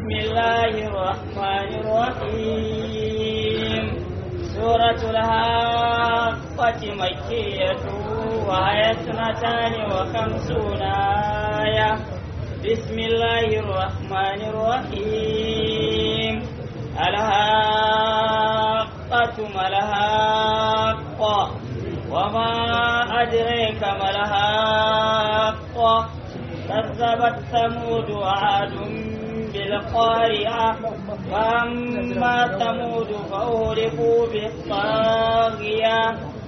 بسم الله الرحمن الرحيم سورة الحاقة مكية وهي اثنتان وخمسون آية بسم الله الرحمن الرحيم الحاقة ما الحاقة وما أدريك ما الحاقة كذبت ثمود وعاد بالقارعة فأما ثمود فأهلكوا بالطاغية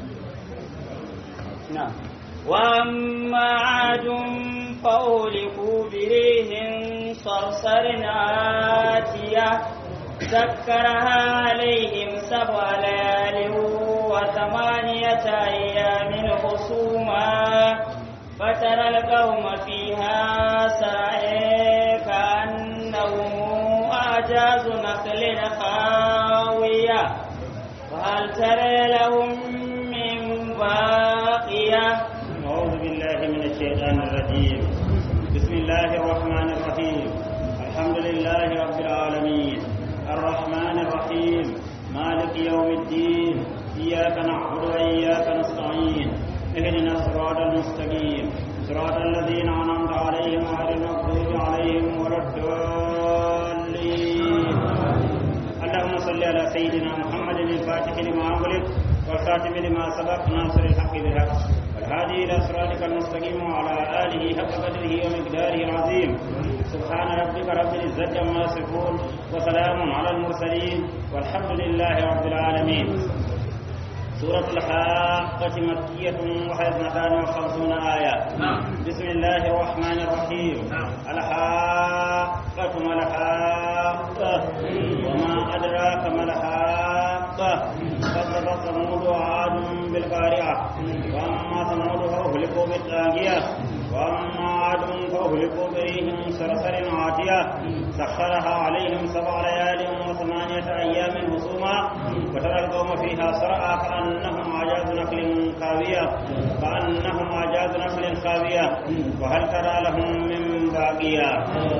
نعم وأما عاد فأهلكوا بريح صرصر آتية سكرها عليهم سبع ليال وثمانية أيام حسوما فترى القوم فيها سرعي كأنهم أعجاز نخل خاوية وهل ترى لهم من باقية أعوذ بالله من الشيطان الرجيم بسم الله الرحمن الرحيم الحمد لله رب العالمين الرحمن الرحيم مالك يوم الدين إياك نعبد وإياك نستعين اهدنا الصراط المستقيم صراط الذين أنعمت عليهم غير المغضوب عليهم ولا الضالين اللهم صل على سيدنا محمد الفاتح لما أغلق والخاتم لما سبق ناصر الحق بالحق والهادي إلى صراطك المستقيم وعلى آله حق قدره ومقداره العظيم سبحان ربك رب العزة عما يصفون وسلام على المرسلين والحمد لله رب العالمين سورة الحاقة مكية وهي اثنتان وخمسون آية بسم الله الرحمن الرحيم الحاقة ما الحاقة وما أدراك ما الحاقة كذبت ثمود وعاد بالقارعة وأما ثمود فأهلكوا بالطاغية وأما عاد فأهلكوا بريح صرصر عاتية سخرها عليهم سبع ليال وثمانية أيام حسوما وترى القوم فيها صرعى كأنهم أعجاز نخل خاوية كأنهم أعجاز نخل خاوية وهل ترى لهم من باقية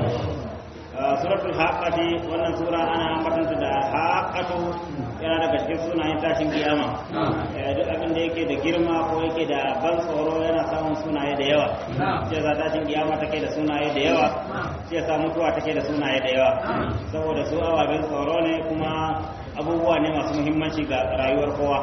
suratul haqqati wannan sura ana ambatanta da haqqatu yana daga cikin sunayen tashin kiyama duk abin da yake da girma ko yake da ban tsoro yana samun sunaye da yawa shi yasa tashin kiyama take da sunaye da yawa shi yasa mutuwa take da sunaye da yawa saboda su ababen tsoro ne kuma abubuwa ne masu muhimmanci ga rayuwar kowa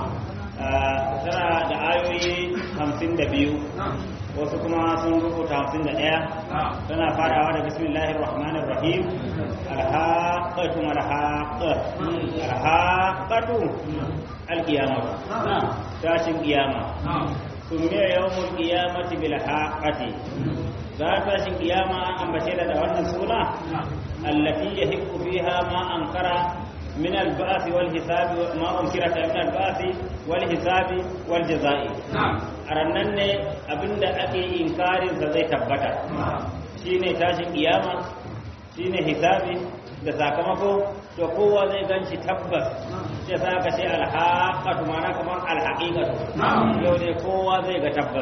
tana da ayoyi hamsin da biyu wasu kuma sun rubuta hamsin da ɗaya tana farawa da bismillahir rahmanir rahim alhaqatu malhaqa alhaqatu alqiyamah tashin qiyama sumiya yawmul qiyamati bil haqati za tashin qiyama an ambace da wannan suna allati yahiqqu fiha ma ankara من البعث والحساب ما أنكرت من البعث والحساب والجزاء أرنن ne abinda ake inkarin sa zai tabbata shine tashin kiyama shine hisabi da sakamako to kowa zai ganci tabbas sai sa ka ce alhaqatu mana kamar alhaqiqatu yau ne kowa zai ga tabbas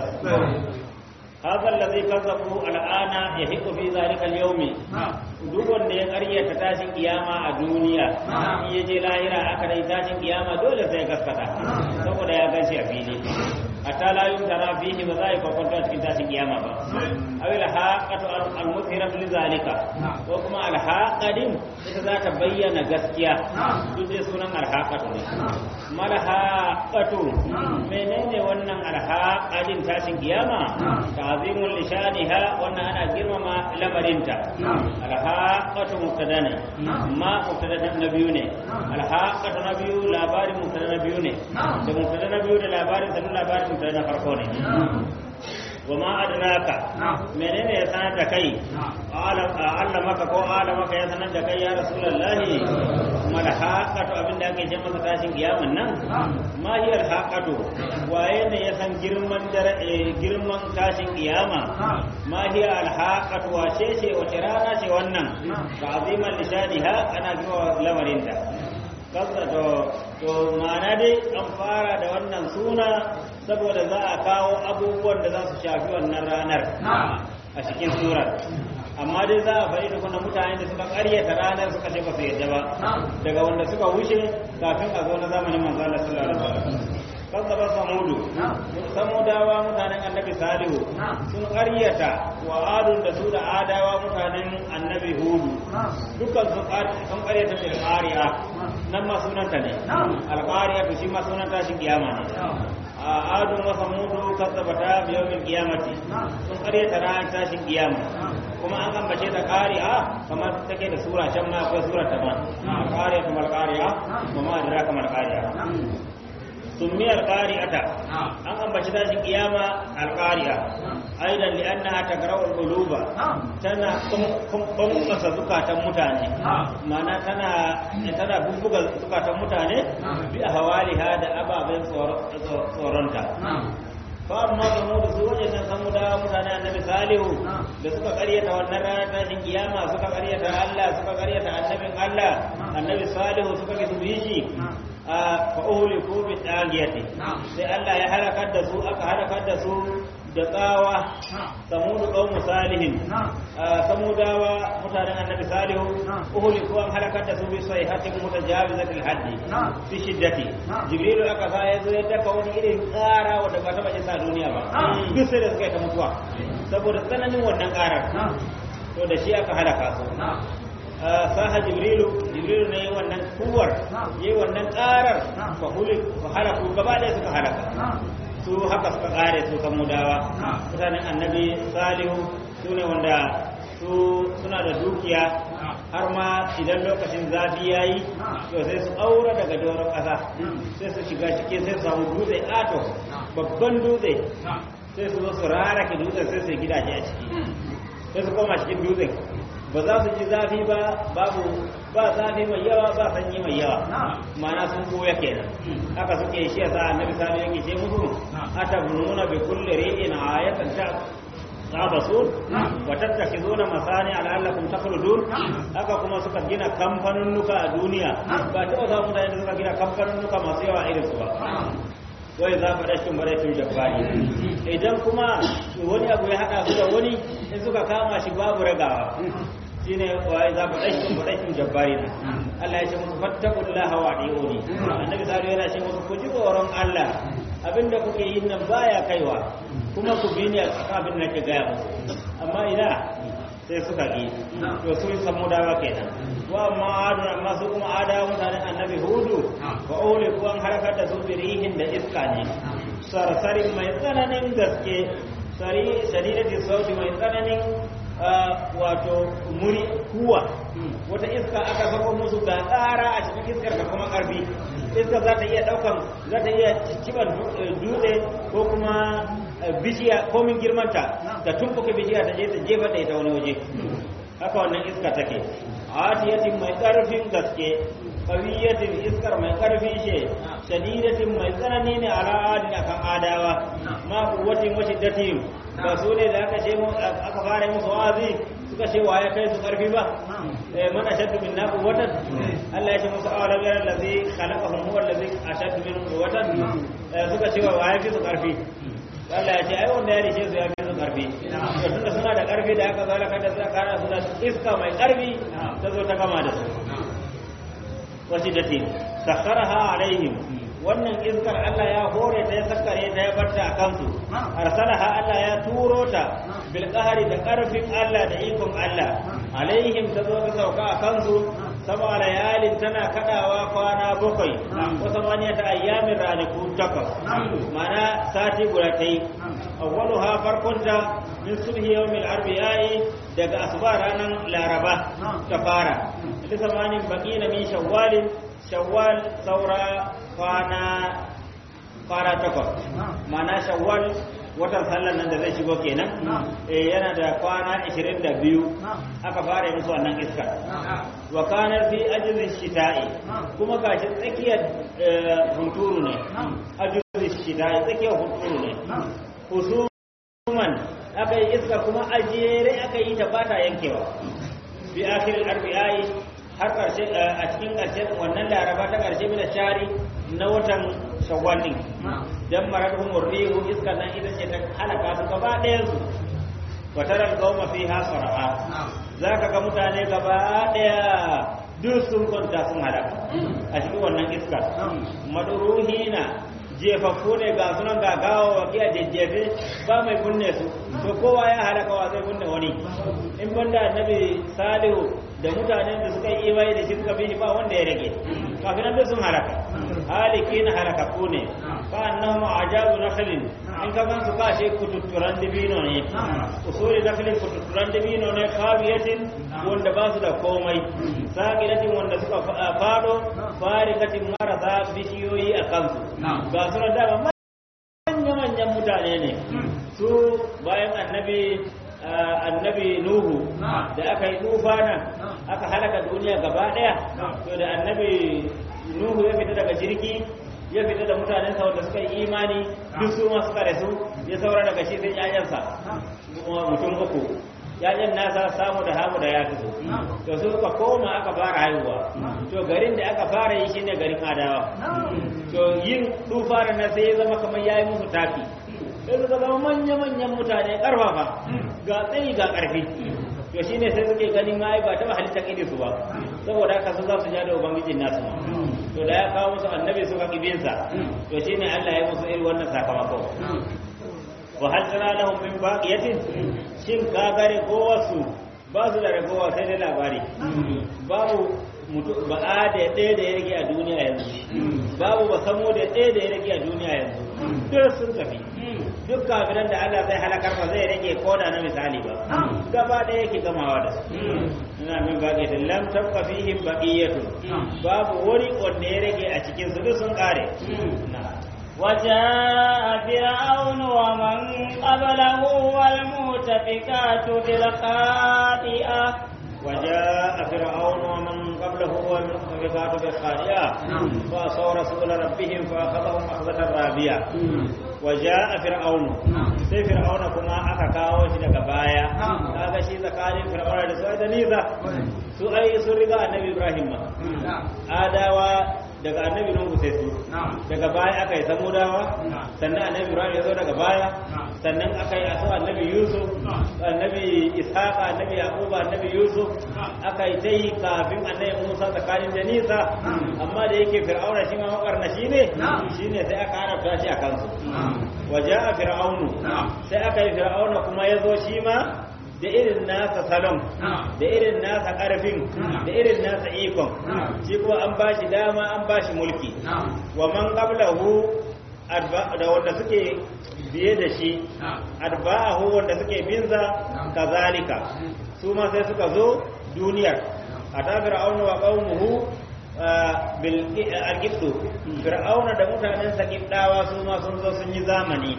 هذا الذي كذبوا الآن يحق في ذلك اليوم duk wanda ya karyata tashin kiyama a duniya in ya je lahira aka dai tashin kiyama dole sai gaskata saboda ya ganshi a fili hatta la yumtara fihi ba za a yi kwakwanto a cikin tashin kiyama ba aw al haqatu al muthiratu li zalika ko kuma al haqadin ita za ta bayyana gaskiya duk dai sunan al haqatu ne mal haqatu menene wannan al haqadin tashin kiyama ta'zimul lishaniha wannan ana girmama lamarinta al haqatu mubtada ne ma mubtada na biyu ne al haqatu na biyu labarin mubtada na biyu ne da mubtada na biyu da labarin da labarin mubtada na farko ne وما أدراك menene ya sanar da kai Allah maka ko Allah maka ya sanar da kai ya Rasulullahi kuma da haƙatu abinda ake ce masa tashin kiyaman nan ma hi al haƙatu waye ne ya san girman girman tashin kiyama ma hi al haƙatu wace ce wace rana ce wannan ta aziman lishadiha ana jiwa lamarinta kasa to to ma'ana dai an fara da wannan suna saboda za a kawo abubuwan da za su shafi wannan ranar a cikin surar amma dai za a faɗi da kuma mutane da suka ƙaryata ranar suka ce ba su yadda ba daga wanda suka wuce kafin a zo na zamanin manzo Allah sallallahu alaihi wasallam kazzaba samudu samudawa mutanen annabi salihu sun ƙaryata wa adun da su da adawa mutanen annabi hudu dukkan sun ƙaryata da alƙariya nan ma sunanta ne alƙariya to shi ma sunan tashin kiyama ne a adun wa samudu kazzabata bi yawmil qiyamati sun ƙaryata ran tashin kiyama kuma an ambace ta ƙari'a kamar take da sura can ma akwai sura ta ma alƙariya kamar ƙari'a kuma adira kamar ƙari'a سمي القارئة أن أنبت ذات القيامة القارئة أيضا لأنها تقرأ القلوب تنا قمقص زكاة متاني معنى تنا تنا بفق زكاة متاني بأهوالها دا أبا بين صورنتا فأما ثمود سوء جنة ثمود متاني النبي صالح da suka karyata wannan ranar tashin kiyama suka karyata Allah suka karyata annabin Allah annabi salihu suka ki su shi fa'uli ko bi tsagiyati sai Allah ya halakar da su aka halakar da su da tsawa samudu qaumu salihin samudawa mutanen annabi salihu uhuli ko an halakar da su bi sayhatin mutajawizatil haddi fi shiddati jibrilu aka sa ya zo ya daka wani irin ƙara wanda ba taba isa duniya ba duk sai da suka yi ta mutuwa saboda tsananin wannan ƙarar to da shi aka halaka su saha jibrilu jibrilu ne wannan kuwar yi wannan karar fa halaku gaba ɗaya suka halaka su haka suka kare su kan mudawa mutanen annabi salihu su ne wanda su suna da dukiya har ma idan lokacin zafi ya yi to sai su aura daga doron ƙasa sai su shiga ciki sai su samu dutse ato babban dutse sai su zo su rarake dutsen sai su gidaje a ciki sai su koma cikin dutsen ba za su ji zafi ba babu ba zafi mai yawa ba sanyi mai yawa ma'ana sun koya kenan haka suke shi yasa annabi sallallahu alaihi wasallam yake musu atabununa bi kulli ri'in ayatan ta tabasun wa tattakhizuna masani la'allakum takhludun haka kuma suka gina kamfanunnuka a duniya ba ta wasa mutane da suka gina kamfanunnuka masu yawa irin su ba wai za mu rashin baratun jabbari idan kuma wani abu ya haɗa su da wani in suka kama shi babu ragawa shine wai za mu rashin baratun jabbari na Allah ya ce musu fattakullaha wa adiuni annabi sallallahu yana ce musu ku ji tsoron Allah abinda kuke yin nan baya kaiwa kuma ku bi ni a abin da ke gaya musu amma ina sai suka ƙi to su yi samu dawa kenan wa amma aduna amma su kuma adawa mutanen annabi hudu wa ole kuwa an harkar da su birihin da iska ne sarsarin mai tsananin gaske shadidati sauti mai tsananin wato muri kuwa wata iska aka sako musu ga tsara a cikin iskar da kuma karfi iska za ta iya daukan za ta iya ciban dutse ko kuma bishiya komin girmanta da tumfuka bishiya ta je ta jefa da ita wani waje haka wannan iska take atiyatin mai karfin gaske qawiyatin iskar mai karfi ce shadidatin mai tsanani ne ala adin akan adawa ma quwwatin wa shiddatin ba su ne da aka ce aka fara musu wazi suka ce wa ya kai su karfi ba eh man ashaddu minna quwwatan Allah ya ce musu awalam yara allazi khalaqahum huwa allazi ashaddu minhum quwwatan suka ce wa ya fi su karfi Allah ya ce ai wanda ya rishe su ya fi su karfi to tunda suna da karfi da aka zalaka da suka kara su da iska mai karfi ta zo ta gama da su wasidatin sakharaha alaihim wannan iskar Allah ya hore ta ya sakkare ta ya barta a kansu arsalaha Allah ya turo ta bil qahri da karfin Allah da ikon Allah alaihim ta zo ta sauka a kansu saba layalin tana kadawa kwana bakwai ko samaniya ta ayyamin ranaku takwas mana sati guda ta yi awwaluha farkonta min subhi yawmil arbi'i daga asuba ranar laraba ta fara lisamanin baqina min shawwalin shawwal saura kwana kwana takwas mana shawwal watan sallar nan da zai shigo kenan eh yana da kwana 22 aka fara musu wannan iska wa kana fi ajzi shita'i kuma gashi tsakiyar hunturu ne ajzi shita'i tsakiyar hunturu ne husuman aka yi iska kuma ajere aka yi ta bata yankewa fi akhiril arbi'i har ƙarshe a cikin ƙarshen wannan laraba ta ƙarshe mina shari na watan shawwal din dan maradhum rihu iska nan ita ce ta halaka su gaba ɗayan su wataral qauma fiha sar'a zaka ga mutane gaba daya duk sun kwanta sun halaka a cikin wannan iska maduruhina jefaffu ne ga sunan ga gawa wa kiya jejjefe ba mai kunne su to kowa ya halaka wa zai kunne wani in banda annabi salihu da mutanen da suka yi imani da shi suka bi shi ba wanda ya rage kafin nan sun halaka haliki na halakakku ne ka annahu ajabu nakhlin in ka gan su ka she kututturan dibino ne usuli nakhlin kututturan dibino ne kabiyatin wanda ba su da komai saqilatin wanda suka fado farikatin marasa bishiyoyi a kansu ga su da dama manya-manyan mutane ne su bayan annabi annabi nuhu da aka yi tufana aka halaka duniya gaba daya to da annabi nuhu ya fita daga jirgi ya fita da mutanensa wanda suka yi imani duk su ma suka rasu ya saura daga shi sai ƴaƴansa mutum uku ƴaƴan nasa samu da hamu da ya fito to su suka koma aka fara haihuwa to garin da aka fara yi shine garin adawa to yin tufana na sai ya zama kamar yayi musu tafi sai suka zama manya-manyan mutane karfafa ga tsayi ga karfi to shine sai suke ganin ma ba taɓa halittar iri su ba saboda haka su za su ja da ubangijin nasu ma to da ya kawo musu annabi suka kibinsa to shine Allah ya musu irin wannan sakamako wa hal tara lahum min baqiyatin shin ka gare ko wasu ba su da ragowa sai dai labari babu mutu ba a da ɗaya da ya rage a duniya yanzu babu ba samo da ɗaya da ya rage a duniya yanzu duk sun tafi duk kafiran da Allah zai halakar ba zai rage koda na misali ba gaba ɗaya yake gamawa da su ina min baqiyatin lam tabqa fihim baqiyatu babu wani wanda ya rage a cikin su duk sun kare وجاء فرعون ومن قبله والمؤتفكات بالخاطئة وجاء فرعون ومن قبله والمؤتفكات بالخاطئة فأصوا رسول ربهم فأخذهم أخذة رابية وجاء فرعون sai fir'auna kuma aka kawo shi daga baya kaga shi tsakanin fir'auna da su da nisa su ai sun riga annabi ibrahim ma adawa daga annabi nuhu sai su daga baya aka yi samudawa sannan annabi ibrahim ya zo daga baya sannan aka yi aso annabi yusuf annabi ishaqa annabi yaquba annabi yusuf aka yi ta yi kafin annabi musa tsakanin da nisa amma da yake fir'auna shi ma makarnashi ne shine sai aka harafta shi a kansu waja'a fir'aunu sai aka yi fir'auna kuma ya zo shi ma da irin nasa salon da irin nasa ƙarfin da irin nasa ikon shi kuma an ba shi dama an ba shi mulki wa man qablahu da wanda suke biye da shi arba'ahu wanda suke binza kazalika su ma sai suka zo duniyar ata fir'auna wa qaumuhu bil alqibtu fir'auna da mutanen sa kibdawa su ma sun zo sun yi zamani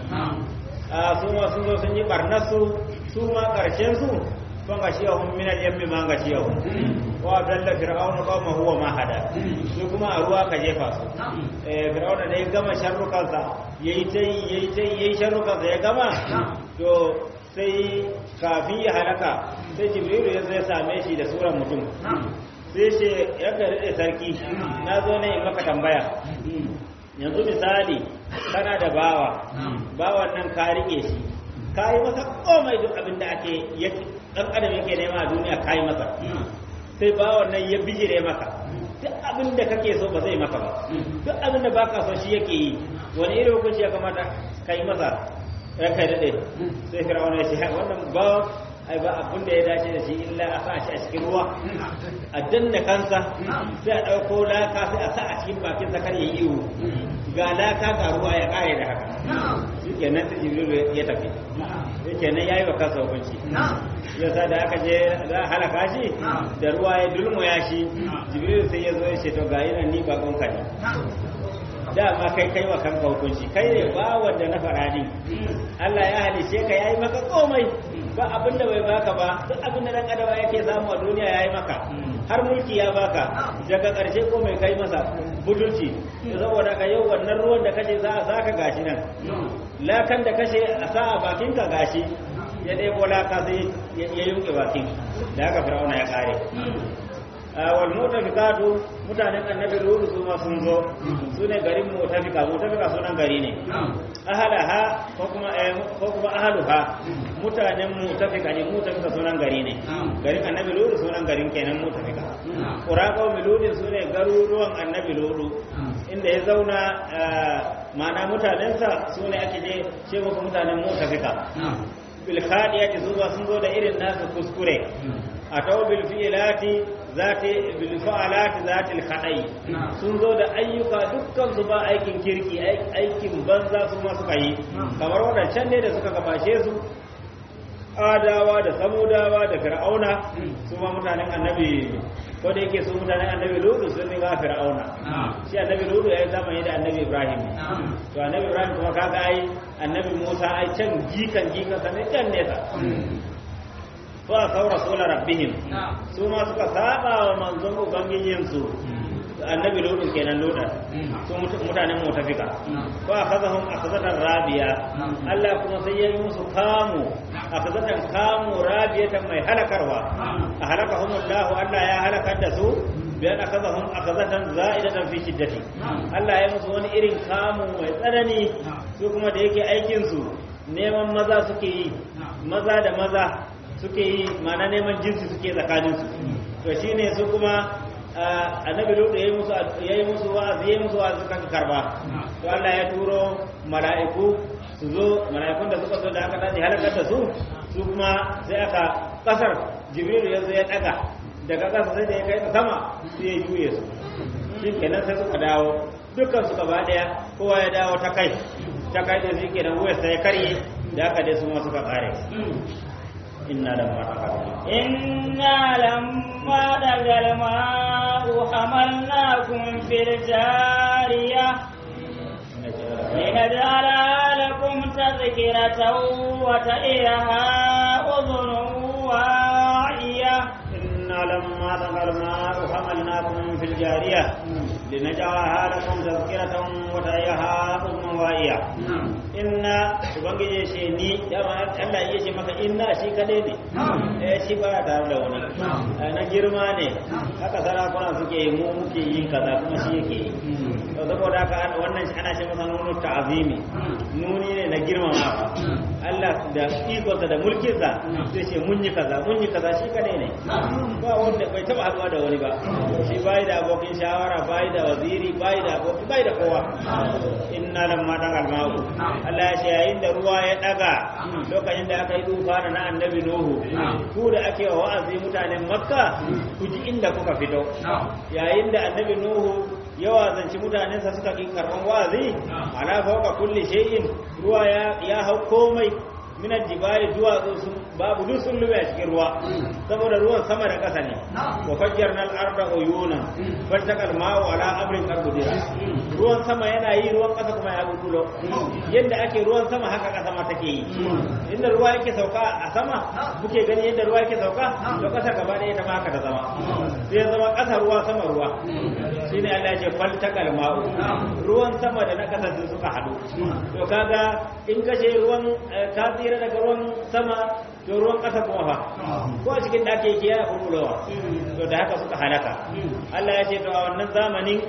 su ma sun zo sun yi barnasu su ma karshen su sun ga shiyahun min al-yammi ma ga shiyahun wa dalla fir'auna qawma huwa ma hada su kuma a ruwa ka jefa su eh fir'auna da ya gama sharrukan sa yayi tai yayi tai yayi sharrukan sa ya gama to sai kafin ya halaka sai jibrilu ya zai same shi da suran mutum sai ce ya gari da sarki na zo ne in maka tambaya yanzu misali kana da bawa bawan nan ka rike shi ka yi masa komai duk abin da ake dan adam yake nema a duniya ka yi masa sai bawan nan ya bijire maka duk abin da kake so ba zai maka ba duk abin da baka so shi yake yi wani irin hukunci ya kamata ka yi masa ya kai daɗe sai firawuna ya ce wannan bawan ai ba abin da ya dace da shi illa a sa shi a cikin ruwa a danna kansa sai a ɗauko laka sai a sa a cikin bakin sakar ya yi iwu ga laka ga ruwa ya ƙare da haka shi kenan sai jibrilu ya tafi shi kenan ya yi wa kansa hukunci yasa da aka je za a halaka shi da ruwa ya dulmuya shi jibrilu sai ya zo ya ce to ga yi ni bakon ka ne dama kai kai wa kanka hukunci kai ne ba wanda na farani Allah ya halice ka yayi maka komai ba abin da bai baka ba duk abin da dan adawa yake samu a duniya yayi maka har mulki ya baka daga karshe ko mai kai masa butulci saboda ka yau wannan ruwan da kace za a saka gashi nan lakan da kace a sa a bakin ka gashi ya ɗebo laka sai ya yunke bakin da haka fir'auna ya kare wal mutafikatu mutanen annabi ludu su ma sun zo su ne garin mutafika mutafika sunan gari ne ahalaha ko kuma ko kuma ahaluha mutanen mutafika ne mutafika sunan gari ne garin annabi ludu sunan garin kenan mutafika quraqo miludin su ne garuruwan annabi ludu inda ya zauna ma'ana mutanensa su ne ake je ce muku mutanen mutafika bil khadiyati zuwa sun zo da irin nasu kuskure a tawo bil fi'ilati zati bil fa'alati zati al khadai sun zo da ayyuka dukkan su ba aikin kirki aikin banza su ma suka yi kamar wadancan ne da suka gabashe su adawa da samudawa da fir'auna su ma mutanen annabi ko da yake su mutanen annabi lutu sun riga fir'auna shi annabi lutu ya yi zamani da annabi ibrahim to annabi ibrahim kuma kaga ai annabi musa ai can jikan jikan sa ne can nesa to a saura sola rabbihim su ma suka saba wa manzon ubangijin su annabi lutu kenan lutu su mutanen mutafika ko akhadhahum akhadatan rabiya Allah kuma sai ya yi musu kamu akhadatan kamu rabiyatan mai halakarwa a halakahum Allah Allah ya halakar da su bayan akhadhahum akhadatan za'idatan fi shiddati Allah ya musu wani irin kamu mai tsanani su kuma da yake aikin su neman maza suke yi maza da maza suke yi mana neman jinsi suke tsakanin su to shine su kuma annabi lutu yayi musu yayi musu wa'azi yayi musu wa'azi kan karba to Allah ya turo mala'iku su zo mala'ikun da suka zo da aka tashi halakar da su su kuma sai aka kasar jibril ya zo ya daga daga kasa sai da ya kai sama sai ya juye su shi kenan sai suka dawo dukkan su gaba daya kowa ya dawo ta kai ta kai da shi kenan wuyar sai ya karye da aka dai su ma suka kare inna lamma taqaddama إنا لما دغ الماء حملناكم في الجارية لنجعلها لكم تذكرة وتئها أذن واعية إنا لما طغى الماء حملناكم في الجارية لنجعلها لكم تذكرة وتعيها أذن واعية inna ubangiji ce ni dama Allah ya ce maka inna shi kadai ne eh shi ba tare da wani na girma ne haka sarakuna suke yi mu muke yin kaza kuma shi yake yi to saboda haka wannan ana ce masa nunu ta'zimi nuni ne na girmamawa Allah da ikonsa da mulkinsa zai ce mun yi kaza mun yi kaza shi kadai ne ba wanda bai taba haduwa da wani ba shi bai da abokin shawara bai da waziri bai da aboki bai da kowa inna lamma dagal ma'u Allah ya ce yayin da ruwa ya daga lokacin da aka yi tufana na annabi Nuhu ku da ake wa wa'azi mutanen Makka ku ji inda kuka fito yayin da annabi Nuhu ya wazanci mutanensa suka ƙi karɓan wa'azi ala fawqa kulli shay'in ruwa ya ya hau komai min aljibali duwatsu sun babu duk sun lube a cikin ruwa saboda ruwan sama da ƙasa ne wa fajjarna al-arda uyuna faltaqal ma'u ala amrin qad ruwan sama yana yi ruwan ƙasa kuma ya bulbulo yadda ake ruwan sama haka ƙasa ma take yi inda ruwa yake sauka a sama muke gani yadda ruwa yake sauka to ƙasa gaba ɗaya ta ma haka ta zama sai zama ƙasa ruwa sama ruwa shine Allah ya ce faltaqal ma'u ruwan sama da na ƙasa sun suka haɗu to kaga in kashe ruwan ka tsira daga ruwan sama to ruwan ƙasa kuma fa ko a cikin ɗaki yake yana kurkulowa to da haka suka halaka Allah ya ce to a wannan zamanin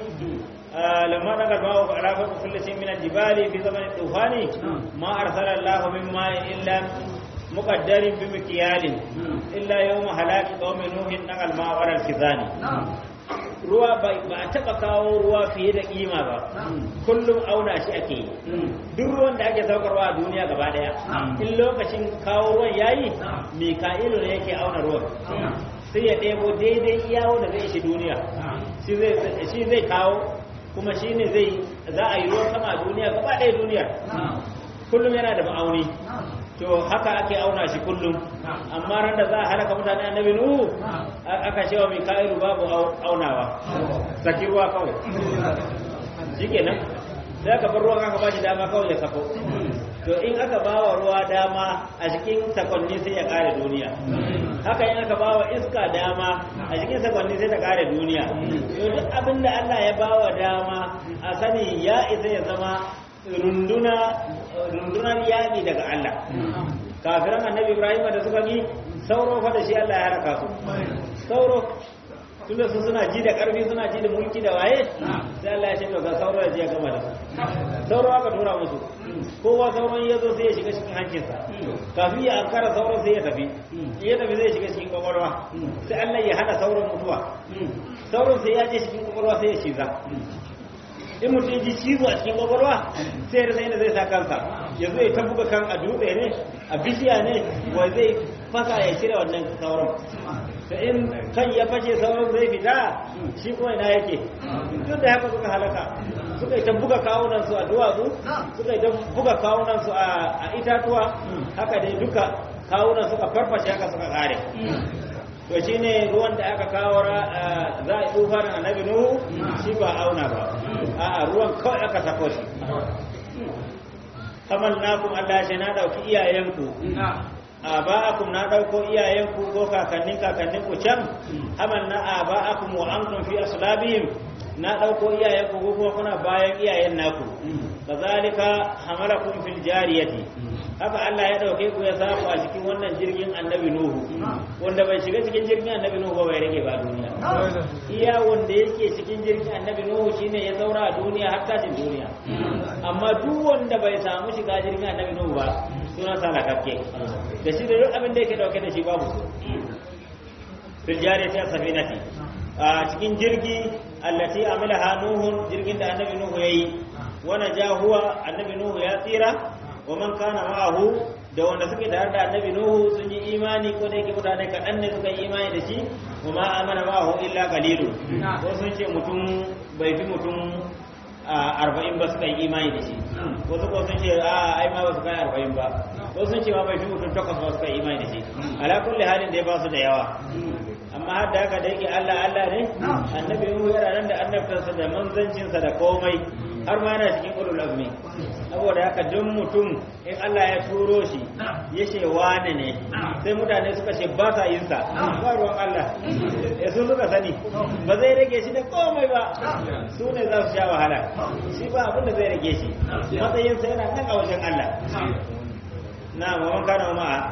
لما نقل الماء على فوق كل شيء من الجبال في زمن الطوفان ما أرسل الله من ماء إلا مقدر بمكيال إلا يوم هلاك قوم نوح نقل الماء على الكذان ruwa ba a taɓa kawo ruwa fiye da ƙima ba kullum auna shi ake yi duk ruwan da ake saukarwa a duniya gaba ɗaya in lokacin kawo ruwan yayi mika'ilu ne yake auna ruwan sai ya ɗebo daidai iyawo da zai shi duniya shi zai kawo kuma shi ne zai za a yi ruwan sama a duniya gaba ɗaya duniyar kullum yana da ma'auni to haka ake auna shi kullum amma ran da za a halaka mutane annabi nuhu aka cewa mai ka'iru babu aunawa saki ruwa kawai shikenan sai aka bar ruwan aka ba shi dama kawai ya sako to in aka ba wa ruwa dama a cikin sakonni sai ya kare duniya haka in aka ba wa iska dama a cikin sakonni sai ta kare duniya to duk abin da Allah ya ba wa dama a sani ya isa ya zama runduna rundunar yaƙi daga Allah kafiran annabi Ibrahim da suka yi sauro fa da shi Allah ya haraka su sauro tunda su suna ji da karfi suna ji da mulki da waye sai Allah ya ce to ga sauro ya je ya gama da su sauro aka tura musu kowa sauron ya zo sai ya shiga cikin hancinsa kafin ya ankara sauron sai ya tafi ya tafi zai shiga cikin kwakwalwa sai Allah ya hana sauron mutuwa sauron sai ya je cikin kwakwalwa sai ya shiga in mutum ya ji cizo a cikin kwakwalwa sai ya inda zai sa kansa ya zo ya tabbuka kan a dutse ne a bishiya ne wai zai fasa ya cire wannan sauron da in kan ya fashe sauran zai fita shi kuma ina yake duk da haka suka halaka suka yi ta buga kawunansu a duwatsu suka yi ta buga kawunansu a itatuwa haka dai duka kawunan suka farfashe haka suka kare to shi ne ruwan da aka kawo za a yi tsufanin annabi nuhu shi ba auna ba a ruwan kawai aka sako shi kamar nakum Allah shi na dauki iyayenku aba'akum na dauko iyayenku ko kakannin kakannin ku can hamal na aba'akum wa antum fi aslabihim na dauko iyayenku ko kuma kuna bayan iyayen naku kazalika hamalakum fil jariyati haka Allah ya dauke ku ya samu a cikin wannan jirgin annabi nuhu wanda bai shiga cikin jirgin annabi nuhu ba bai rage ba duniya iya wanda yake cikin jirgin annabi nuhu shine ya zaura a duniya har tashin duniya amma duk wanda bai samu shiga jirgin annabi nuhu ba suna salakakke da shi da duk abin da yake dauke da shi babu su fil jariyati safinati a cikin jirgi allati amilaha nuhun jirgin da annabi nuhu yayi wa najahuwa annabi nuhu ya tsira wa man kana ma'ahu da wanda suke tare da annabi nuhu sun yi imani ko da yake mutane kaɗan ne suka yi imani da shi wa ma amana ma'ahu illa qalilu ko sun ce mutum bai fi mutum arba'in ba suka yi imani da shi wasu ko sun ce a ai ma ba su kai arba'in ba ko sun ce ma bai fi mutum takwas ba suka yi imani da shi ala kulli halin da ya ba su da yawa amma har da haka da yake Allah Allah ne annabi Nuhu yana nan da annabtansa da manzancinsa da komai har ma yana cikin ulul azmi saboda haka duk mutum in Allah ya turo shi ya ce wane ne sai mutane suka ce ba sa yin sa ba ruwan Allah ya su suka sani ba zai rage shi da komai ba su ne za su sha wahala shi ba abin da zai rage shi matsayinsa yana nan a wajen Allah na man kana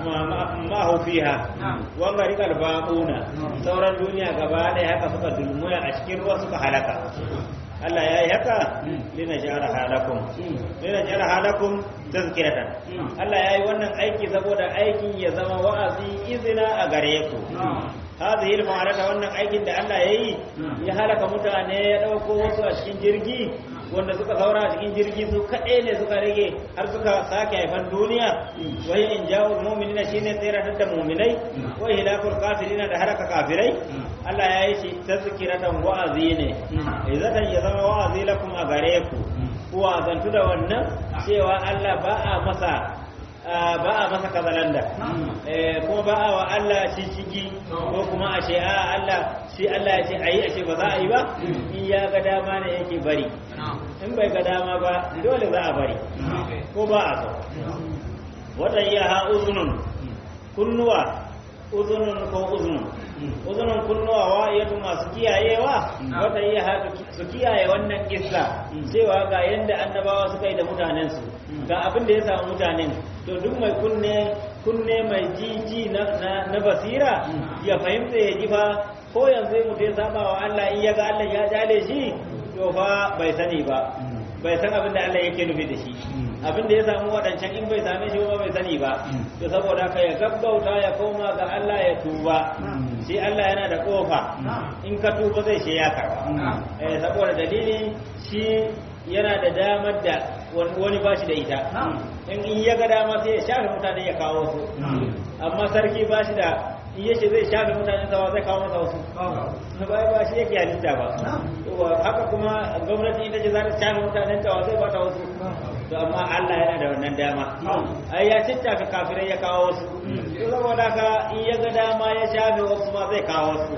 ma hu fiha wa garikal baquna sauran duniya gaba ɗaya haka suka dulmuya a cikin ruwa suka halaka Allah ya yi haka lina jara halakum lina jara halakum tazkiratan Allah ya yi wannan aiki saboda aikin ya zama wa'azi izina a gare ku hadhihi al-ma'arata wannan aikin da Allah ya yi ya halaka mutane ya dauko wasu a cikin jirgi wanda suka saura a cikin jirgi su kaɗai ne suka rage har suka sake haifan duniya wai in jawo mu'minina shine tsiratar da mu'minai wai hilakul kafirina da haraka kafirai Allah ya yi shi tazkiratan wa'azi ne izatan ya zama wa'azi lakum a gare ku ku wa'azantu da wannan cewa Allah ba a masa ba a masa kazalanda kuma ba a wa Allah shishigi ko kuma a ce a Allah shi Allah ya ce a yi a ce ba za a yi ba in ya ga dama ne yake bari in bai ga dama ba dole za a bari ko ba a so wata iya ha uzunun kunnuwa uzunun ko uzunun uzunun kunnuwa wa iyatu masu kiyayewa wata iya ha su kiyaye wannan kissa cewa ga yanda annabawa suka yi da mutanensu ga abin da ya samu mutanen to duk mai kunne kunne mai jiji na, na, basira ya fahimta ya ji fa ko yanzu mutum ya saba wa Allah in ya ga Allah ya jale shi to fa bai sani ba bai san abin da Allah yake nufi da shi abin da ya samu waɗancan in bai same shi ba bai sani ba to saboda haka ya gaggauta ya koma ga Allah ya tuba shi Allah yana da kofa in ka tuba zai shi ya karba eh saboda dalili shi yana da damar da wani bashi da ita in in ya ga dama sai ya shafe mutane ya kawo su amma sarki bashi da in yace zai shafe mutane sawa zai kawo masa wasu ba ba shi yake halitta ba haka kuma gwamnati ita ce za ta shafe mutanen tawa zai bata wasu to amma Allah yana da wannan dama ai ya ciccaka kafirai ya kawo wasu to saboda haka in ya ga dama ya shafe wasu ma zai kawo wasu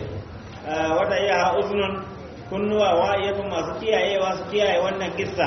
wata iya uzunun kunnuwa wa'iyatun masu kiyayewa su kiyaye wannan kissa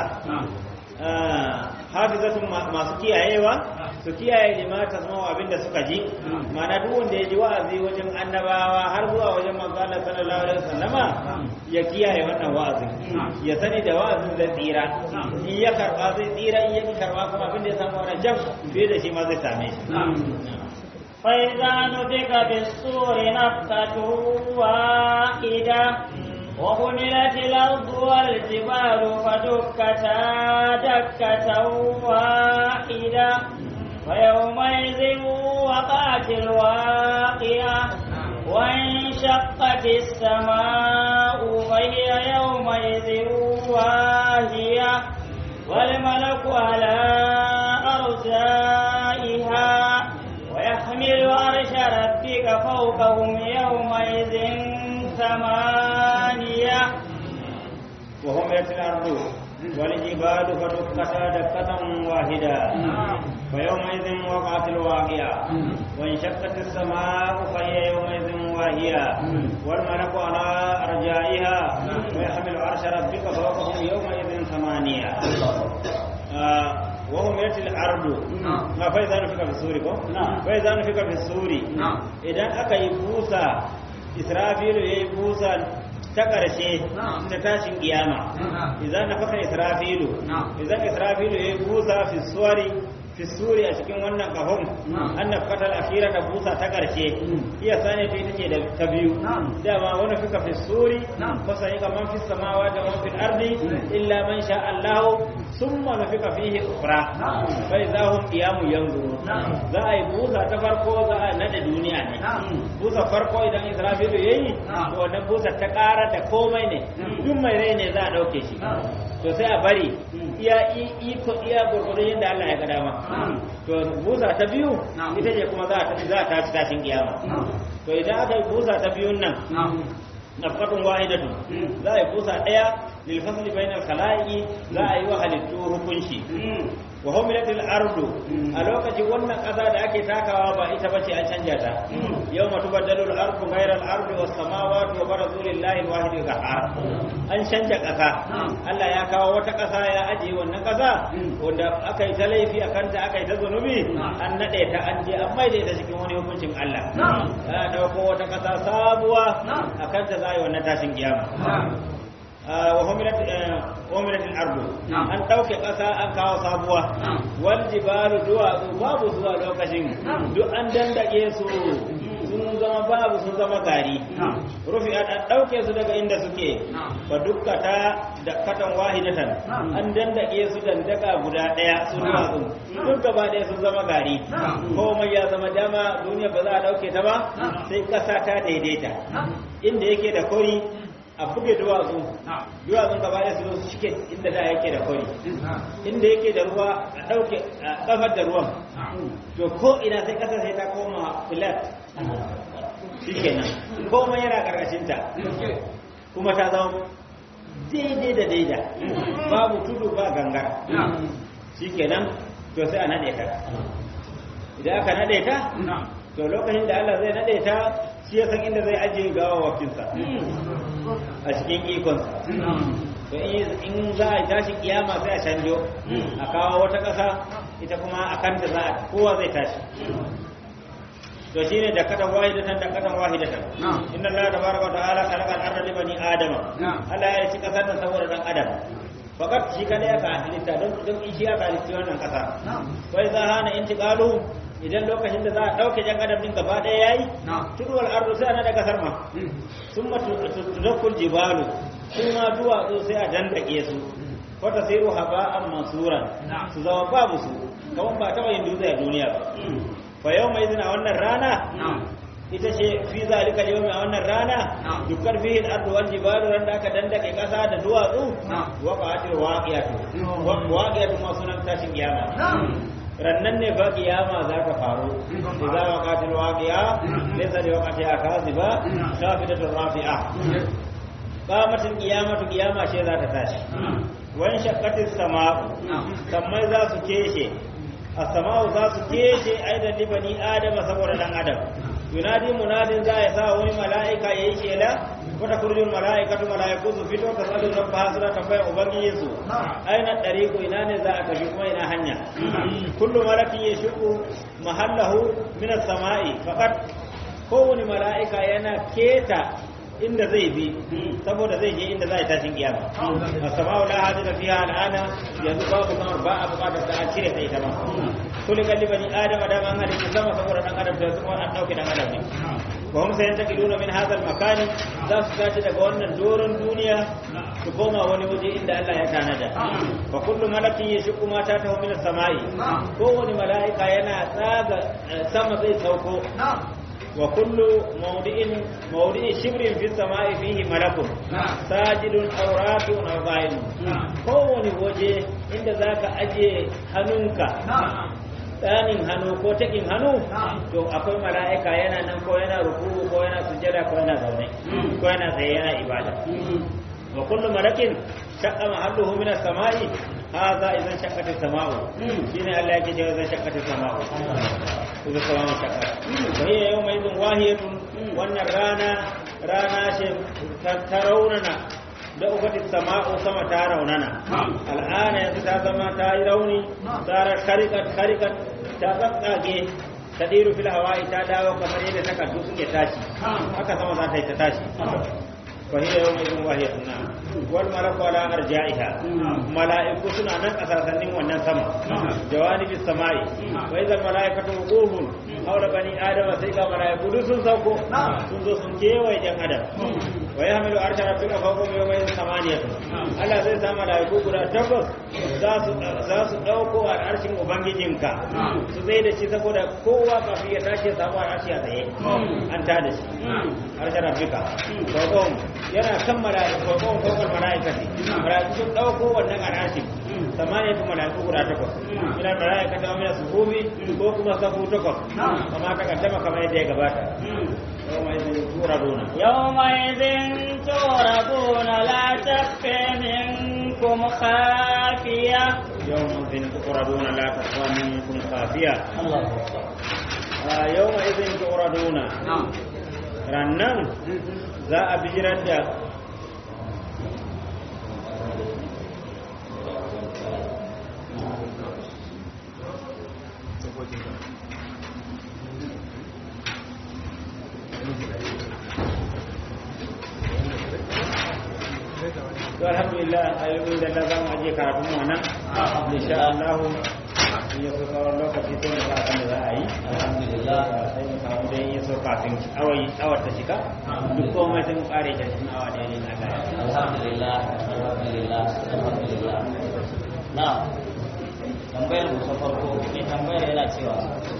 hafizatun masu kiyayewa su kiyaye lima tasma'u abinda suka ji mana duk wanda ya ji wa'azi wajen annabawa har zuwa wajen manzo Allah sallallahu alaihi wasallama ya kiyaye wannan wa'azin ya sani da wa'azin zai tsira in ya karba zai tsira in ya ki karba kuma abinda ya samu wannan jam fiye da shi ma zai same shi فإذا نفق في الصور نفقة واحدة وحملت الأرض والجبال فدكتا دكة واحدة ويومئذ وقعت الواقعة وانشقت السماء فهي يومئذ واهية والملك على أرجائها ويحمل عرش ربك فوقهم يومئذ ثمانية وهم يأتي الأرض والجبال فدكتا دكة واحدة فيومئذ وقعت الواقعة وانشقت السماء فهي يومئذ واهية والملك على أرجائها ويحمل عرش ربك فوقهم يومئذ ثمانية آه وهم يأتي الأرض ما فإذا نفك في السور فإذا نفك في السور إذا أكا يبوسا إسرافيل يبوسا ta ƙarshe ta tashin kiyama idan na faka israfilu idan israfilu ya busa fi suwari fi suri a cikin wannan kahon an na fatal akira da busa ta ƙarshe iya sani ta ita ce da ta biyu dama wani fika fi suri fasa yi kaman fi samawa da man fil ardi illa man sha Allahu summa nufika fihi ukhra fa idahum qiyamun yanzurun za a yi busa ta farko za a nade duniya ne busa farko idan israfilu yayi to wannan busa ta ƙara da komai ne duk mai rai ne za a ɗauke shi to sai a bari iya iko iya gurgurun yadda Allah ya ga dama to busa ta biyu ita ce kuma za a za a tashi tashin kiyama to idan aka yi busa ta biyun nan nafqatun wahidatu za a yi busa ɗaya lil fasli bainal khalaiqi za a yi wa halittu hukunci wa humilatil ardu a lokacin wannan ƙasa da ake takawa ba ita bace an canja ta yau matu badalul ardu ghairal ardu was samawati wa barazu lillahi alwahid qahhar an canja ƙasa Allah ya kawo wata ƙasa ya ajiye wannan ƙasa wanda aka yi ta laifi a kanta aka yi ta zunubi an naɗe ta an je an maida ta cikin wani hukuncin Allah ya ɗauko wata ƙasa sabuwa a kanta za a yi wannan tashin kiyama وهملت الأرض أن توكي قسا أن كاو سابوا والجبال دوا babu zuwa lokacin duk an dandake su sun zama babu sun zama gari rufi an ɗauke su daga inda suke fa dukkata da katan wahidatan an dandake su dandaka guda ɗaya su duwatsu duk gaba ɗaya sun zama gari komai ya zama dama duniya ba za a ɗauke ta ba sai ƙasa ta daidaita inda yake da kori a buge duwatsu duwatsun gaba da su su shike inda da yake da kwari inda yake da ruwa a ɗauke a ƙafar da ruwan to ko ina sai ƙasa sai ta koma flat shi kenan komai yana ƙarƙashinta kuma ta zama daidai da daida babu tudu ba gangara shi kenan to sai a naɗe ta idan aka naɗe ta to lokacin da Allah zai naɗe ta shi ya san inda zai ajiye gawa wakinsa a cikin ikonsa to in za a tashi kiyama sai a canjo a kawo wata ƙasa ita kuma a kanta za a kowa zai tashi to shine da katan wahidatan da katan wahidatan inna allaha tabaraka wa ta'ala khalaqa al-ardha li bani adama Allah ya ci kasar nan saboda dan adam fakat shi kada ya ka halitta don don shi ya ka halitta wannan kasa wai za hana intiqalu idan lokacin da za a ɗauke jan adam din gaba ɗaya yayi turuwal ardu sai ana da kasar ma sun ma tudakkul jibalu sun ma duwatsu sai a dandake su wata siru haba'an mansuran su zama babu su kawan ba taɓa yin dutse a duniya ba fa yau mai zina wannan rana ita ce fi zalika yawmi a wannan rana dukkan fihi al-ardu wal jibalu ran da aka dandake kasa da duwatsu waqa'atil waqi'atu waqi'atu ma sunan tashin kiyama rannan ne fa kiyama za ka faru idza waqatil waqi'a laysa li waqtiha kaziba khafidatur rafi'a qamatil qiyamatu qiyama ce za ta tashi wan shaqqatis sama'u sammai za su keshe as-sama'u za su keshe aidan li bani adama saboda dan adam yunadi munadin za ya sa wani mala'ika yayi shela wata kurjin mala'ikatu mala'iku su fito ta sadu rabba suna tambayar ubangiji su aina dariqu ina ne za a tafi kuma ina hanya kullu malakin yashqu mahallahu min as-sama'i faqat kowani mala'ika yana keta inda zai bi saboda zai je inda za a tashin kiyama as-sama'u la hadira fiha al'ana yanzu babu kamar ba a bukatar da an cire ta ita ma kullu kalli bani adam da man halitta sama saboda dan adam da kuma an dauke dan adam ne wa hum sayantakiluna min hadha al-makan za su tashi daga wannan doron duniya su koma wani waje inda Allah ya tanada fa kullu malakin yashqu ma ta tahu min as-sama'i kowane mala'ika yana tsaga sama zai sauko wa kullu mawdi'in mawdi'i shibrin fi samai fihi malakun sajidun aw rafi'un aw qa'im kowane waje inda zaka aje hannunka tsanin hannu ko takin hannu to akwai mala'ika yana nan ko yana ruku ko yana sujjada ko yana zaune ko yana tsaye yana ibada wa kullu malakin shaqqa mahalluhu min as-sama'i hadha idan shaqqat as-sama'u shine Allah yake cewa idan shaqqat as-sama'u idan sama'u shaqqat wa hiya yawma idhin wahiyatun wannan rana rana ce ta raunana da ukati sama'u sama ta raunana al'ana yanzu ta zama ta yi rauni tsarar karikat karikat ta tsatsage ta ɗiru fil hawa'i ta dawo kamar yadda takardu suke tashi haka sama za ta yi ta tashi فهي يومئذ وهي نعم والملك على أرجائها ملائكة سنة نن أساسا ونن سما جوانب السماء وإذا الملائكة وقوف حول بني آدم سيقى ملائكة سن سوكو سن سو سن كيوي جن آدم ويحمل عرش ربك فوقهم يومئذ ثمانية Allah zai sa malaiku guda takwas za su ɗauko a harshen Ubangijinka su zai da shi saboda kowa kafin ya tashi ya samu a harshe a tsaye an ta da shi harshen Rabbika fawqahum yana kan mala'iku fawqahum fawqal mala'ikati mala'iku sun ɗauko wannan a harshen samaniyatu mala'iku guda takwas ila mala'ikata wa min as-suhubi ko kuma safu takwas kama ta kaddama kamar yadda ya gabata يومئذ تورضون يومئذ تورضون لا تخفى منكم خافية يومئذ تورضون لا تخفى منكم خافية الله آه يومئذ تورضون rannan za a bijirar da to alhamdulillah ayoyin da Allah za mu aje karatun mu nan insha Allah in ya so sauran lokaci sai mu ga abin da za a yi alhamdulillah sai mu samu dai ya so kafin awai awar ta shiga duk komai sai mu kare ta cikin awa ɗaya ne na gaya alhamdulillah alhamdulillah alhamdulillah na tambayar mu ta farko ne tambayar yana cewa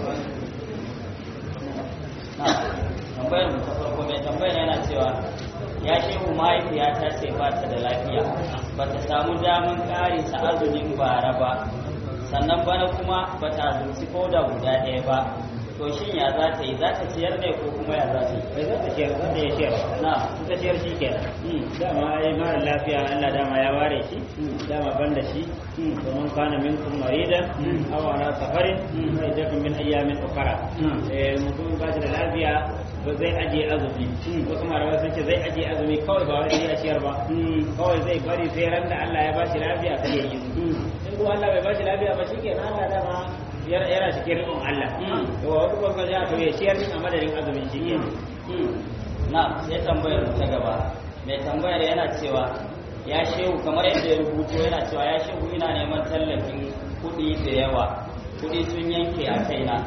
na tambayar mu ta farko mai tambayar yana cewa ya shehu mahaifiyata ce ba ta da lafiya ba ta samu daman ƙarisa azumin bara ba sannan bana kuma ba ta azumci ko da guda ɗaya ba to shin ya za ta yi za ta ciyar ne ko kuma ya za ta yi bai za ta ciyar za ta yi ciyar na ta ciyar shi kenan dama ai mara lafiya Allah dama ya ware shi dama ban da shi domin kana minkum maridan aw ala safarin fa iddatun min ayyamin ukhra eh mutum ba shi da lafiya ba zai aje azumi wasu malamai sun ce zai aje azumi kawai ba wai ya ciyar ba kawai zai bari sai ran da Allah ya ba shi lafiya sai ya yi in kuma Allah bai ba shi lafiya ba shi kenan Allah dama yana cikin rikon Allah to wa wasu kwakwa ja to ya ciyar a madadin azumin shi kenan na sai tambayar mu ta gaba mai tambayar yana cewa ya shehu kamar yadda ya rubuto yana cewa ya shehu ina neman tallafin kuɗi da yawa kuɗi sun yanke a kaina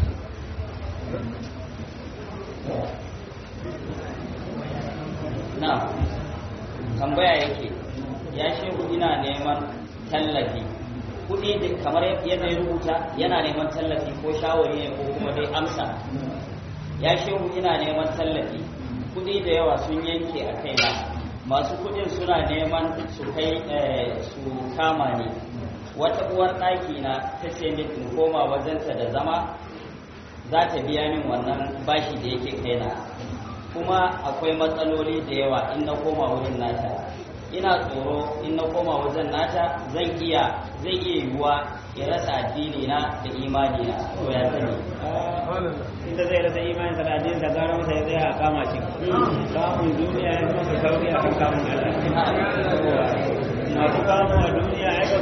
na tambaya yake ya shehu ina neman tallafi kuɗi da kamar yadda ya rubuta yana neman tallafi ko shawari ne ko kuma dai amsa ya shehu ina neman tallafi kuɗi da yawa sun yanke a kaina masu kuɗin suna neman su kai su kama ni wata uwar ɗaki na ta ce min in koma wajenta da zama za ta biya min wannan bashi da yake kaina kuma akwai matsaloli da yawa in na koma wurin nata ina tsoro in na koma wajen nata zan iya zai iya yiwuwa ya rasa addini na da imani na to ya sani inda zai rasa imanin sa da addinin sa gara masa ya tsaya a kama shi kamun duniya ya masa sauri a kan kamun Allah masu kamun a duniya ya ga kuce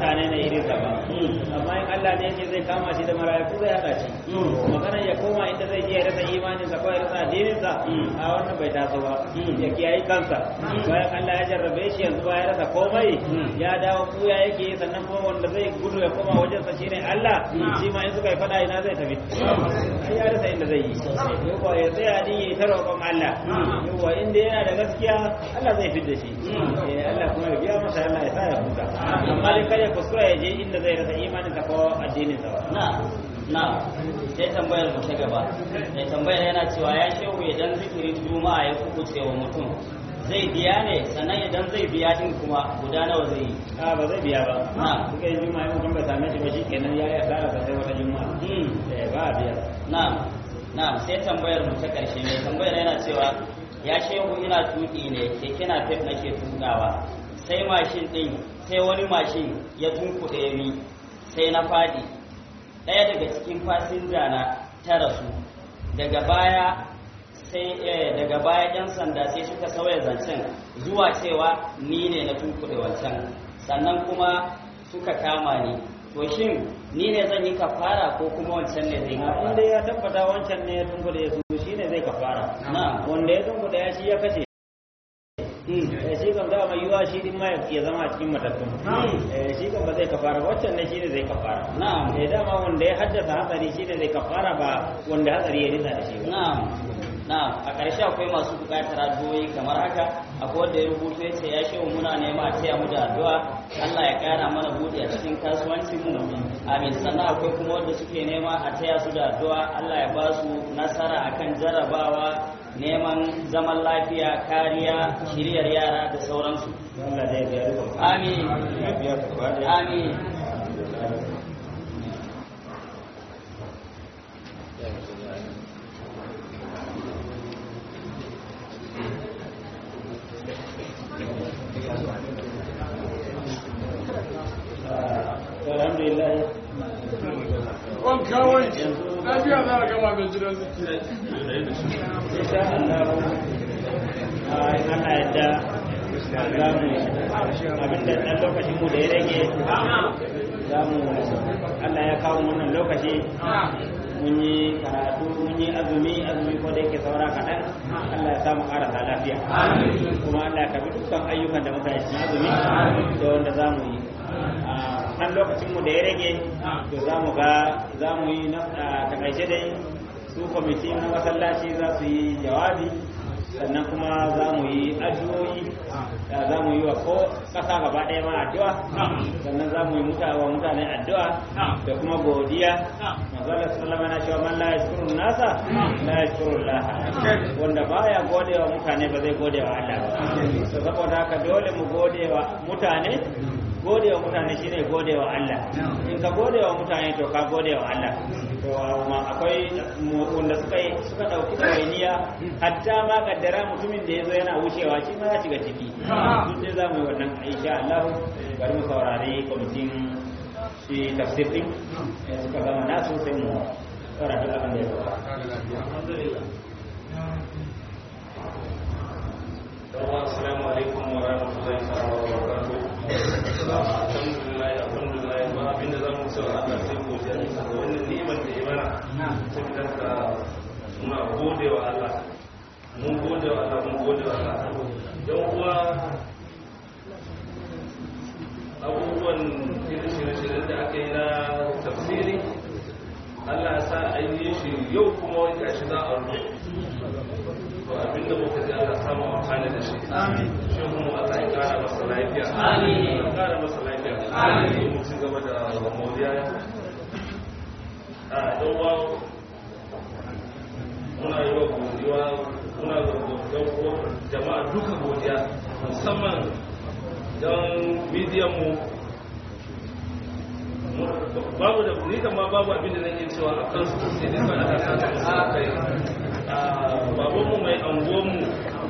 mutane ne irin sa ba amma in Allah ne yake zai kama shi da mala'iku zai hada shi magana ya koma inda zai je ya rasa imanin sa ko ya rasa addinin sa a wannan bai taso ba ya kiyaye kansa bayan Allah ya jarrabe shi yanzu ba ya rasa komai ya dawo kuya yake sannan kuma wanda zai gudu ya koma wajen sa shine Allah shi ma in suka yi fada ina zai tafi ai ya rasa inda zai yi yawa ya tsaya din ya ta roƙon Allah yawa inda yana da gaskiya Allah zai fidda shi eh Allah kuma ya biya masa Allah ya sa ya huta amma dai kada ya kuskura ya je inda zai rasa imanin sa ko addinin sa na na sai tambayar mu ta gaba mai tambayar yana cewa ya shehu idan zikirin juma'a ya kubuce wa mutum zai biya ne sannan idan zai biya din kuma guda nawa zai yi a ba zai biya ba Na. suka yi juma'a in mutum bai same shi ba shi kenan ya yi asara sa sai wata juma'a eh ba a biya na na sai tambayar mu ta karshe mai tambayar yana cewa ya shehu ina tuki ne keke na fef nake tukawa sai mashin din sai wani mashin ya tunkuɗe ni sai na fadi ɗaya daga cikin fasinja na ta rasu daga baya sai eh, daga baya yan sanda sai suka sauya zancen zuwa cewa ni ne na tunkuɗe wancan sannan kuma suka kama ni to shin ni ne zan yi kafara ko kuma wancan ne zai yi in kafara dai ya tabbata wancan ne ya tunkuɗe su shi ne zai kafara na wanda ya tunkuɗe ya shi ya kashe eh shi kan dama yiwa shi din ma ya zama a cikin matattun eh shi kan ba zai kafara ba, wancan ne shi ne zai kafara na'am eh dama wanda ya haddasa hatsari shi ne zai kafara ba wanda hatsari ya ritsa da shi ba na'am na'am a ƙarshe akwai masu buƙatar addu'o'i kamar haka akwai wanda ya rubuto ya ce ya shehu muna nema a taya mu da addu'a Allah ya ƙara mana buɗe a cikin kasuwancin mu amin sannan akwai kuma wanda suke nema a taya su da addu'a Allah ya ba su nasara akan jarrabawa neman zaman lafiya kariya shiryar yara da sauransu Allah zai biya duka amin ya biya ka gaba ɗaya. amin alhamdulillah wanka wanki lafiya za a gama mai jiran zikiri insha Allah a in Allah yadda za mu abinda dan lokacin mu da ya rage za mu Allah ya kawo wannan lokaci mun yi karatu mun yi azumi azumi ko da yake saura kaɗan Allah ya samu ƙarasa lafiya kuma Allah ya kabi dukkan ayyukan da muka yi cikin azumi da wanda za mu yi a ɗan lokacinmu da ya rage to za mu ga za mu yi na a takaice dai su kwamiti na masallaci za su yi jawabi sannan kuma za mu yi addu'o'i da za mu yi wa ko ƙasa gaba ɗaya ma addu'a sannan za mu yi muta- wa mutane addu'a da kuma godiya manzala sallama na cewa man la yashkuru nasa la yashkuru Allah wanda baya gode wa mutane ba zai gode wa Allah ba to saboda haka dole mu gode wa mutane gode wa mutane shine gode wa Allah in ka gode wa mutane to ka gode wa Allah to ma akwai mu- wanda suka yi suka dauki ɗawainiya hatta ma kaddara mutumin da yazo yana wucewa shi ma ya shiga ciki duk dai za mu yi wannan insha Allah bari mu saurari kwamitin shi tafsir din eh, suka gama nasu sai mu saurari abin da ya gaba Assalamu alaikum wa rahmatullahi ta'ala wa barakatuh. Alhamdulillah, alhamdulillah, ba abinda za mu cewa Allah sai godiya ne saboda wannan ni'imar da ya mana. Saboda ka muna gode wa Allah. Mun gode wa Allah, mun gode wa Allah. Yan uwa abubuwan shirye-shiryen da aka yi na tafsiri Allah ya sa an yi shi yau kuma wani gashi za a rufe. to abinda muka ji Allah samu amfani da shi shi kuma Allah ya kara masa lafiya Amin. ya kara masa lafiya Amin. mu ci gaba da moriya a dan wa muna yi wa godiya muna ga godiya jama'a duka godiya musamman don bidiyon mu babu da ni kan ma babu abin da zan iya cewa a kansu sai dai ba da kasa da kai babanmu mai angonmu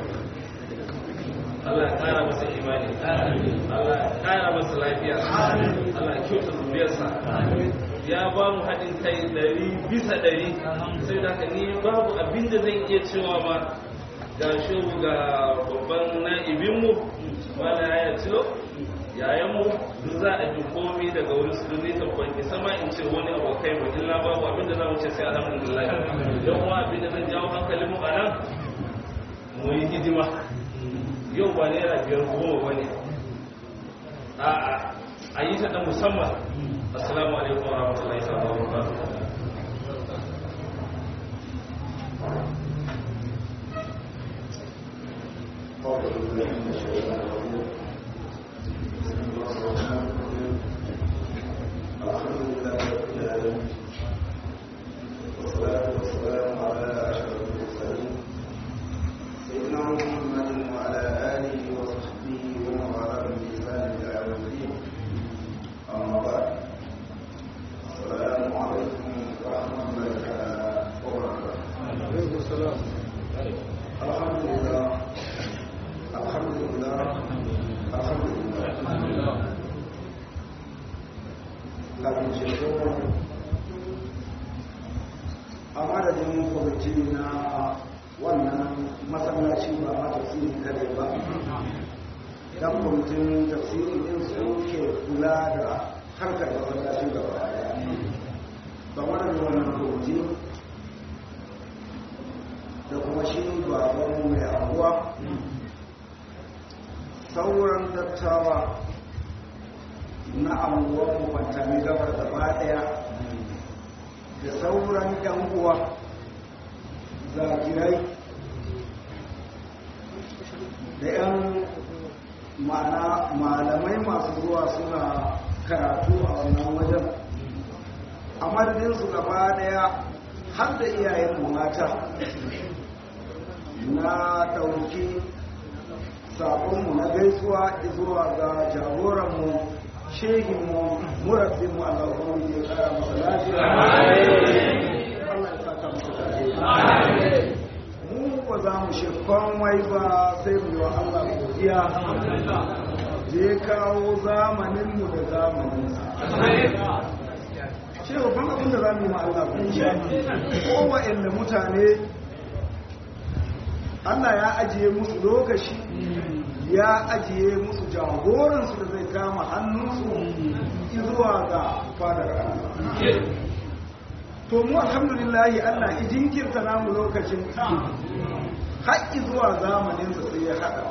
Allah ya kara masa imani Allah ya kara masa lafiya Allah ya kyauta zuriyarsa ya ba mu haɗin kai ɗari bisa ɗari sai da haka ni babu abin da zan iya cewa ma ga shehu ga babban na'ibinmu wala ya cilo yayanmu duk za a ji komai daga wurin su zai tabbai isa ma in ce wani abokai mu illa babu abin da za mu ce sai alhamdulillah don kuma abin da zan jawo hankalin mu a nan mu yi hidima yau ba naira biyar goma ba ne a'a a yi ta da musamman assalamu alaikum wa rahmatullahi wa barakatuh a madadin kwamiti na wannan masallaci ba ma tafsiri kare ba dan kwamitin tafsiri din su ke kula da harkar masallaci gaba daya ba madadin wannan kwamiti da kuma shi baban mai abuwa sauran dattawa na anguwar mu kwantami gabar gaba daya da sauran yan uwa zakirai da yan ma'ana malamai masu zuwa suna karatu a wannan wajen a madadinsu gaba daya har da iyayen mata na ɗauki saƙonmu na gaisuwa zuwa ga jagoranmu shehinmu murabbinmu Allah ubangiji ya kara masa lafiya Allah ya saka masa tare mu ba za mu shi komai ba sai mu yi wa Allah godiya je kawo zamaninmu da zamaninsa ce babban abin da za mu yi ma Allah godiya kowa mutane Allah ya ajiye musu lokaci ya ajiye musu jagoransu da zai kama hannunsu zuwa ga fadar Allah. To mu alhamdulillahi Allah ya jinkirta namu lokacin haƙƙi zuwa zamaninsa sai ya haɗa.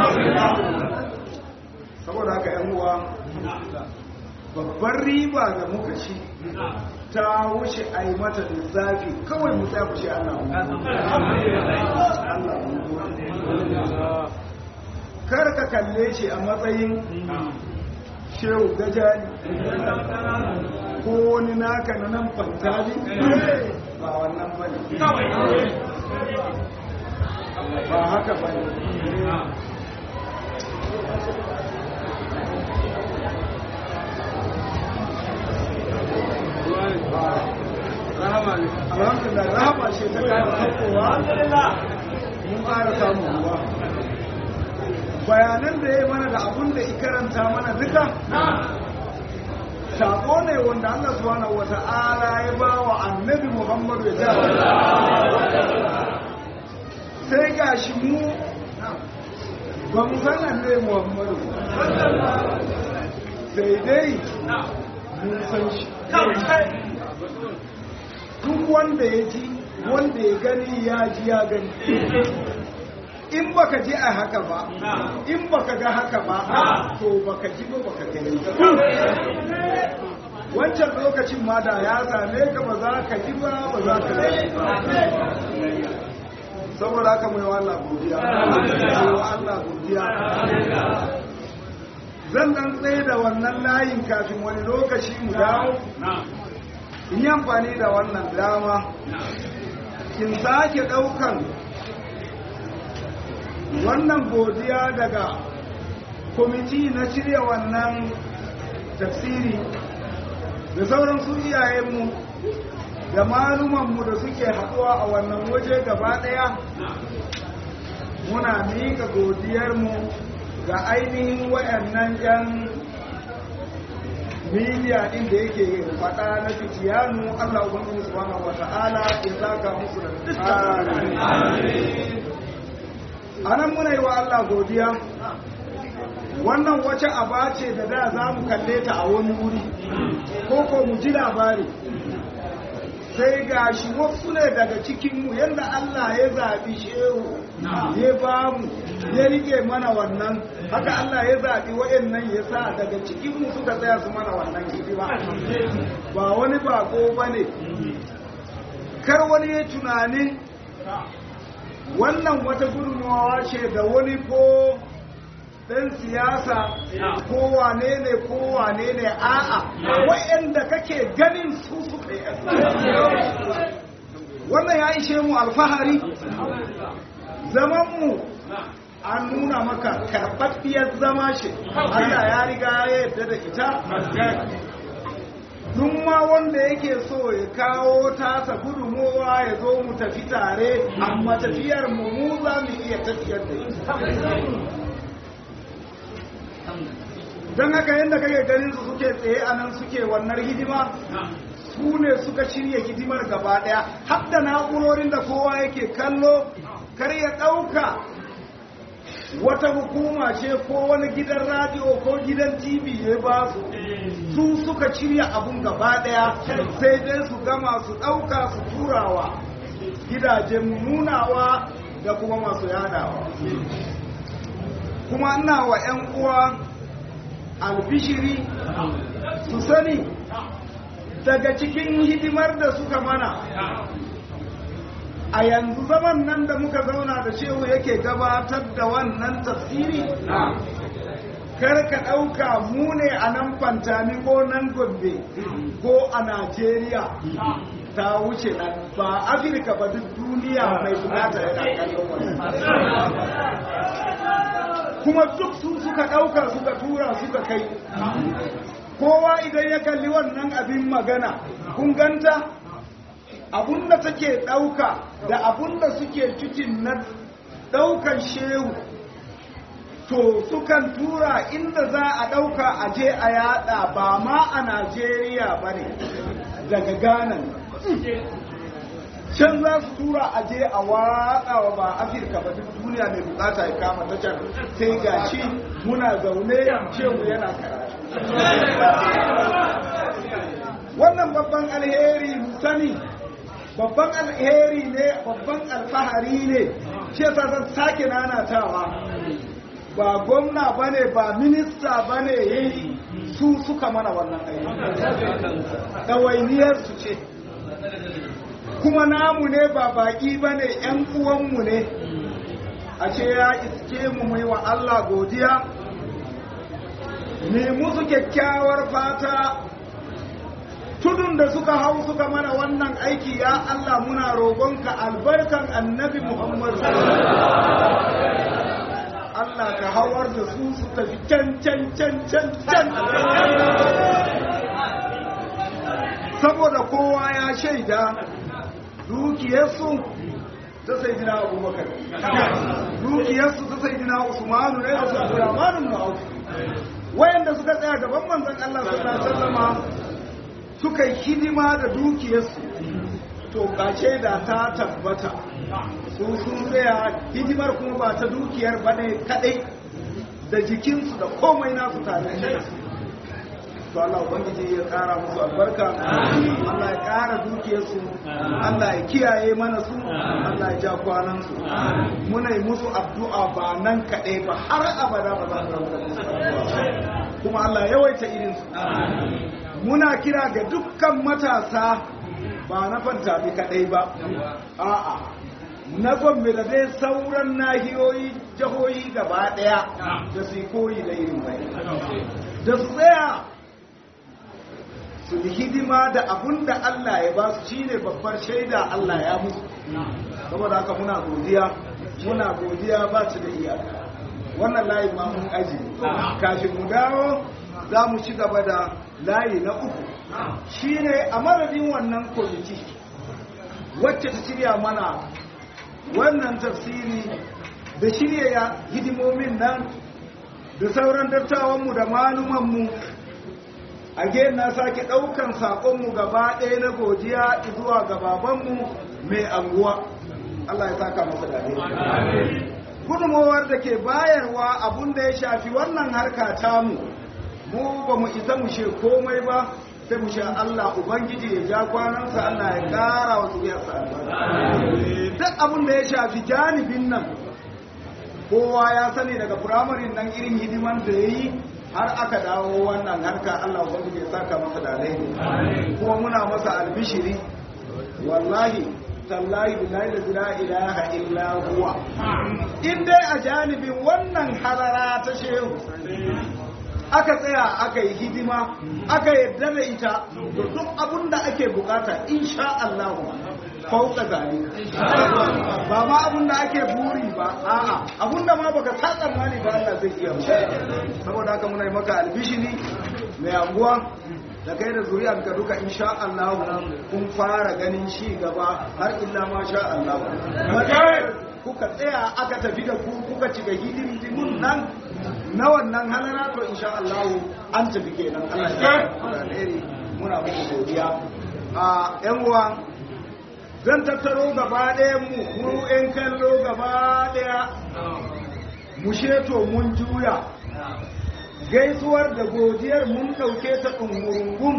Saboda haka ‘yan uwa babbar riba da muka ci ta wuce a yi mata lissafi kawai mu tsaya kushe Allah Allah kar ka kalle shi a matsayin shehu gajali ko wani naka na nan fantali ba wannan ba ne ba haka ba ne alhamdulillah rahama ce ta kara hakowa mun ƙara samun ruwa bayanan da ya yi mana da abun da ikaranta mana duka sako ne wanda Allah subhanahu wata'ala ya ba wa annabi Muhammadu ya sai ga shi mu ba mu san annabi Muhammadu sai dai mun san shi duk wanda ya ji wanda ya gani ya ji ya gani in baka ji a haka ba in baka ga haka ba to baka ji ba baka gani wancan lokacin ma da ya same ka ba za ka ji ba ba za ka gani saboda haka mai wa Allah godiya wa Allah godiya zan dan tsaye da wannan layin kafin wani lokaci mu dawo in yi amfani da wannan dama in sake daukan wannan godiya daga kwamiti na shirya wannan tafsiri da sauran su iyayenmu da malumanmu da suke haɗuwa a wannan waje gaba ɗaya muna miƙa godiyarmu ga ainihin wayannan 'yan miliya ɗin da yake faɗa na fitiyanu Allah Ubangiji subhanahu wa ta'ala ya saka musu da dukkan a nan muna yi wa Allah godiya wannan wace aba ce da da za mu kalle ta a wani wuri ko ko mu ji labari sai ga shi wasu ne daga cikinmu yadda Allah ya zaɓi shehu ya ba mu ya rike mana wannan haka Allah ya zaɓi waɗannan ya sa daga cikinmu suka tsaya su mana wannan hidima ba wani bako ba ne kar wani ya tunanin wannan wata gudunmawa ce da wani ko ɗan siyasa ko wane ne ko wane ne a'a wa'anda kake ganin su suka yi wannan ya ishe mu alfahari zamanmu an nuna maka karɓaɓɓiyar zama ce Allah ya riga ya yarda da ita duk ma wanda yake so ya kawo tasa gudunmowa ya zo mu tafi tare amma tafiyar mu mu za mu iya tafiyar da ita don haka yadda kake ganin su suke tsaye a nan suke wannan hidima su ne suka shirya hidimar gaba daya har da na'urorin da kowa yake kallo kar ya ɗauka wata hukuma ce ko wani gidan radio ko gidan tv ya ba su su suka shirya abun gaba daya sai dai su gama su ɗauka su turawa gidajen nunawa da kuma masu yadawa kuma ina wa 'yan uwa albishiri su sani daga cikin hidimar da suka mana a yanzu zaman nan da muka zauna da shehu yake gabatar da wannan tafsiri kar ka ɗauka mu ne a nan fantami ko nan gombe ko a najeriya ta wuce nan ba afirka ba duk duniya mai bukata yana kallon wannan kuma duk su suka ɗauka suka tura suka kai kowa idan ya kalli wannan abin magana kun ganta abunda take ɗauka da abunda suke cikin na ɗaukan shehu to sukan tura inda za a ɗauka a je a yada ba ma a najeriya ba ne daga ghana can za su tura a je a watsa wa ba afirka ba duk duniya mai bukata ya kama ta can sai ga shi muna zaune shehu yana karatu wannan babban alheri sani babban alheri ne babban alfahari ne shi yasa zan sake nanatawa ba gwamna bane ba minista bane yayi su suka mana wannan aiki ɗawainiyar su ce kuma namu ne ba baƙi ba ne ‘yan uwanmu ne a ce ya iske mu mai wa Allah godiya ne musu kyakkyawar fata tudun da suka hau suka mana wannan aiki ya Allah muna roƙonka albarkan annabi Muhammad Allah ka hawar da su su tafi can can can can can saboda kowa ya shaida dukiyarsu ta sai dina abubakar dukiyarsu ta sai dina usmanu ne da su abdurrahmanu na auku wayanda suka tsaya gaban manzon Allah sallallahu alaihi wasallama suka yi hidima da dukiyarsu to kace da ta tabbata su sun tsaya hidimar kuma ba ta dukiyar ba ne kadai da jikinsu da komai nasu tare da to Allah ubangiji ya kara musu albarka Allah ya kara dukiyarsu Allah ya kiyaye mana su Allah ya ja kwanan su muna yi musu addu'a ba nan kaɗai ba har abada ba za mu rabu musu addu'a kuma Allah ya yawaita irin su muna kira ga dukkan matasa ba na fantami kaɗai ba a'a na gombe da dai sauran nahiyoyi jihohi gaba ɗaya da su koyi da irin bai da su tsaya su yi hidima da abun da Allah ya ba su shine babbar shaida Allah ya musu saboda haka muna godiya muna godiya ba su da iyaka wannan layi ma mun aji kafin mu dawo za mu ci gaba da layi na uku shine a madadin wannan kwamiti wacce ta shirya mana wannan tafsiri da shirya hidimomin nan da sauran dattawanmu da malumanmu a na sake ɗaukan saƙonmu gaba ɗaya na godiya zuwa ga babanmu mai anguwa Allah ya saka masa da gudunmowar da ke bayarwa abun da ya shafi wannan harka tamu mu ba mu isa mu she komai ba sai mu sha Allah Ubangiji ya ja kwanansa Allah ya ƙara wa zuriyarsa duk abin da ya shafi janibin nan kowa ya sani daga firamarin nan irin hidiman da ya yi har aka dawo wannan harka Allah Ubangiji ya saka masa da alheri kuma muna masa albishiri wallahi tallahi billahi la ilaha illa huwa in dai a janibin wannan harara ta shehu aka tsaya aka yi hidima aka yarda da ita to duk abin da ake bukata insha Allah fauka zalika ba ma abin da ake buri ba a'a abin da ma baka sa tsammani ba Allah zai iya saboda haka muna yi maka albishiri mai anguwa da kai da zuriyar ka duka insha Allah kun fara ganin shi gaba har illa ma sha Allah kuka tsaya aka tafi da ku kuka ci ga hidimin nan na wannan halara to insha Allah an tafi kenan Allah ya alheri muna muku godiya a yan uwa zan tattaro gaba ɗaya mu mu yan kallo gaba ɗaya mu sheto mun juya gaisuwar da godiyar mun ɗauke ta ɗungurungun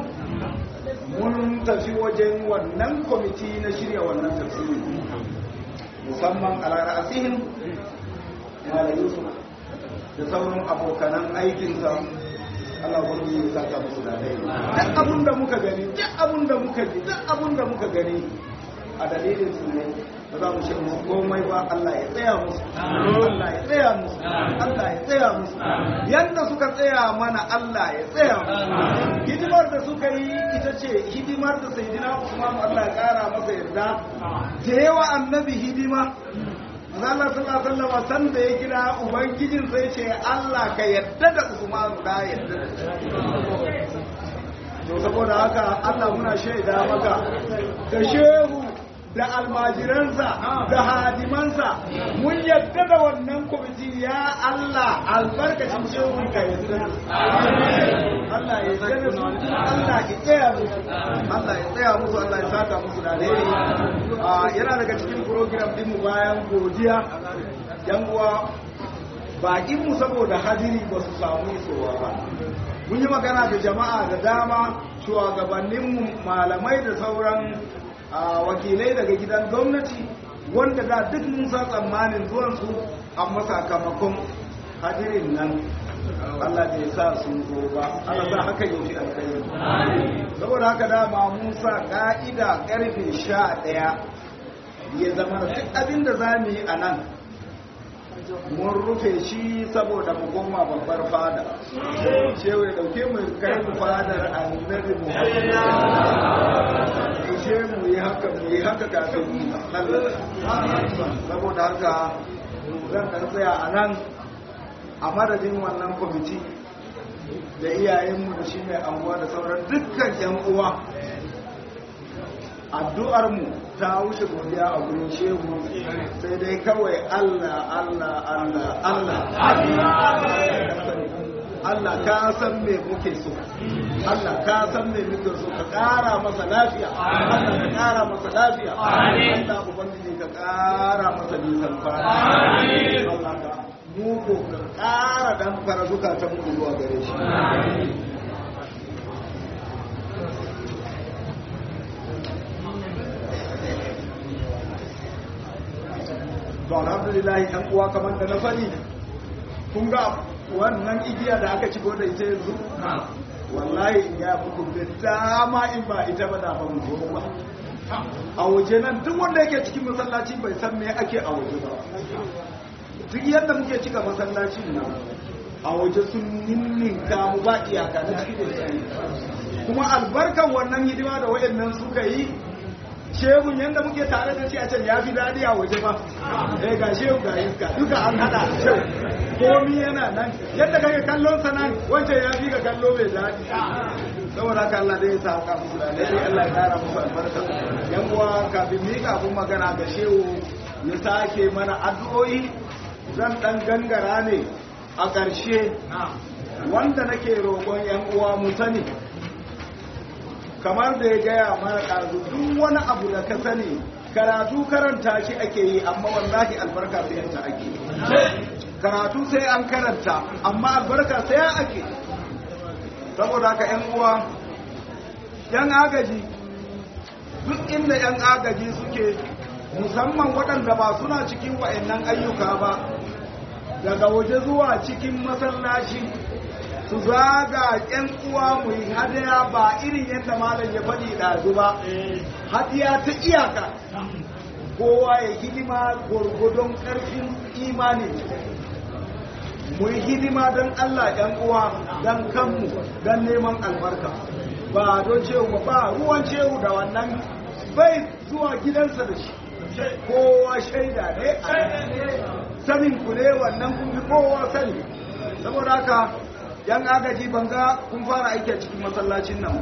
mun tafi wajen wannan kwamiti na shirya wannan tafsiri musamman a ra'asihin mala yusuf da sauran abokanan aikinsa Allah wani ya saka musu da dai duk abun da muka gani duk abun da muka ji duk abun da muka gani a dalilin su ne ba za mu ce musu komai ba Allah ya tsaya musu Allah ya tsaya musu Allah ya tsaya musu yanda suka tsaya mana Allah ya tsaya musu hidimar da suka yi ita ce hidimar da sayyidina Usman Allah ya kara masa yarda da yawa annabi hidima Allah sallallahu alaihi wasallam san da ya kira ubangijin sai ce Allah ka yadda da Usman ka yadda da to saboda haka Allah muna shaida maka da shehu da almajiransa da hadimansa mun yadda da wannan kwamiti ya Allah albarkacin shehu ka yadda da Allah ya yadda da su Allah ya tsaya musu Allah ya tsaya musu Allah ya saka musu da alheri yana daga cikin program din mu bayan godiya yan uwa bakin mu saboda hadiri ba su samu isowa ba mun yi magana da jama'a da dama shugabanninmu malamai da sauran wakilai daga gidan gwamnati wanda da duk mun sa tsammanin zuwansu amma sakamakon hadirin nan Allah bai sa sun zo ba Allah sa haka yau fi alkhairi saboda haka dama mun sa ka'ida karfe sha ɗaya ya zama duk abin da za mu yi a nan mun rufe shi saboda mu koma babbar fada shewa ya dauke mu kai mu fadar annabi mu ce mu yi haka mu yi haka kafin mu saboda haka zan kan tsaya a nan a madadin wannan kwamiti da iyayenmu da shi mai anguwa da sauran dukkan yan uwa addu'ar mu ta wuce godiya a gurin shehu sai dai kawai Allah Allah Allah Allah Allah ka san me muke so Allah ka san me muke so ka kara masa lafiya Allah ka kara masa lafiya Allah ubangiji ka kara masa nisan fara Allah ka mu ko ka kara dan fara zukatan mu zuwa gare shi to alhamdulillah ɗan uwa kamar da na faɗi kun ga wannan igiya da aka ci da ita yanzu wallahi in ya muku da dama in ba ita ba da ba mu zo ba a waje nan duk wanda yake cikin masallaci bai san me ake a waje ba duk yadda muke cika masallacin nan a waje sun ninninka mu ba iyaka na cikin da kuma albarkan wannan hidima da wayannan suka yi shehun yadda muke tare da shi a can ya fi daɗi a waje ba eh ga shehu ga iska duka an hada shehu komi yana nan yadda kake kallon sa nan wancan ya fi ka kallo mai daɗi saboda haka Allah dai ya sa ka musu da dai Allah ya kara musu albarka yan uwa kafin mi kafin magana ga shehu ya sake mana addu'o'i zan dan gangara ne a ƙarshe wanda nake roƙon yan uwa mu sani kamar da ya gaya mana ɗazu duk wani abu da ka sani karatu karanta shi ake yi amma wallahi albarka sayanta ake karatu sai an karanta amma albarka sai ake saboda haka yan uwa yan agaji duk inda yan agaji suke musamman waɗanda ba suna cikin wa'annan ayyuka ba daga waje zuwa cikin masallaci su zaga yan uwa mu yi hadaya ba irin yadda malam ya faɗi ɗazu ba hadiya ta iyaka kowa ya hidima gwargwadon ƙarfin imani mu yi hidima don Allah ‘yan uwa don kanmu don neman albarka ba don cewu ba ruwan cewu da wannan bai zuwa gidansa da shi kowa shaida ne sanin ku ne wannan kun fi kowa sani saboda haka yan agaji banga kun fara aiki a cikin masallacin nan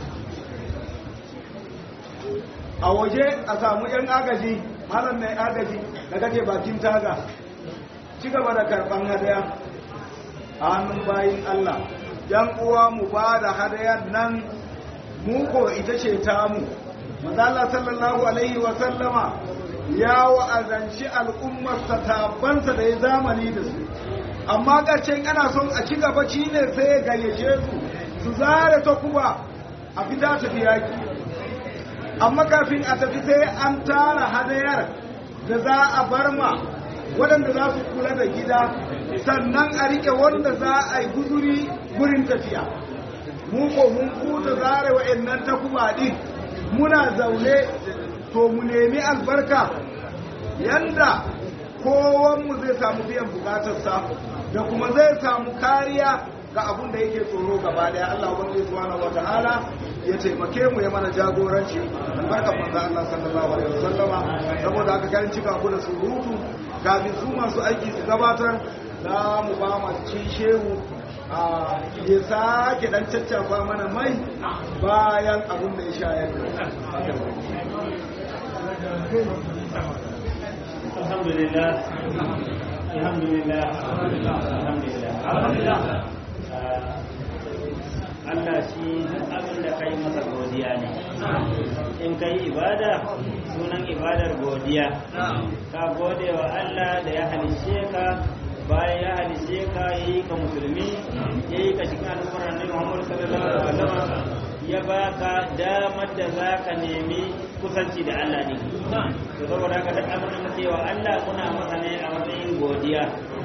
a waje a samu yan agaji malam mai agaji da kake bakin taga ci gaba da karban hadaya a hannun bayin Allah yan uwa mu ba da hadayan nan mu ko ita ce tamu manzala sallallahu alaihi wa sallama ya wa'azanci al'ummarsa tabansa da ya zamani da su amma ƙarshen ana son a ci gaba shi ne sai ya gayyace su su zare ta kuba a fita tafi yaki amma kafin a tafi sai an tara hadayar da za a bar ma waɗanda za su kula da gida sannan a rike wanda za a yi guduri gurin tafiya mu ko mun kuta zare wa'annan takuba din muna zaune to mu nemi albarka yanda kowanmu zai samu biyan bukatarsa da kuma zai samu kariya ga abun da yake tsoro gaba daya Allah ubangiji subhanahu wataala ya taimake mu ya mana jagoranci albarkan manzo Allah sallallahu alaihi wasallama saboda haka kan cika ku da surutu kafin su masu aiki su gabatar za mu ba mu ci shehu a ya sake dan caccafa mana mai bayan abun da ya shayar alhamdulillah alhamdulillah alhamdulillah Allah shi duk abin da kai masa godiya ne in kai ibada sunan ibadar godiya ka gode wa Allah da ya halishe ka bayan ya halishe ka yi ka musulmi ya yi ka cikin al'ummar annabi Muhammad sallallahu alaihi wasallam ya baka damar da za ka nemi kusanci da Allah ne to saboda haka duk abin da muke wa Allah kuna masa ne a matsayin godiya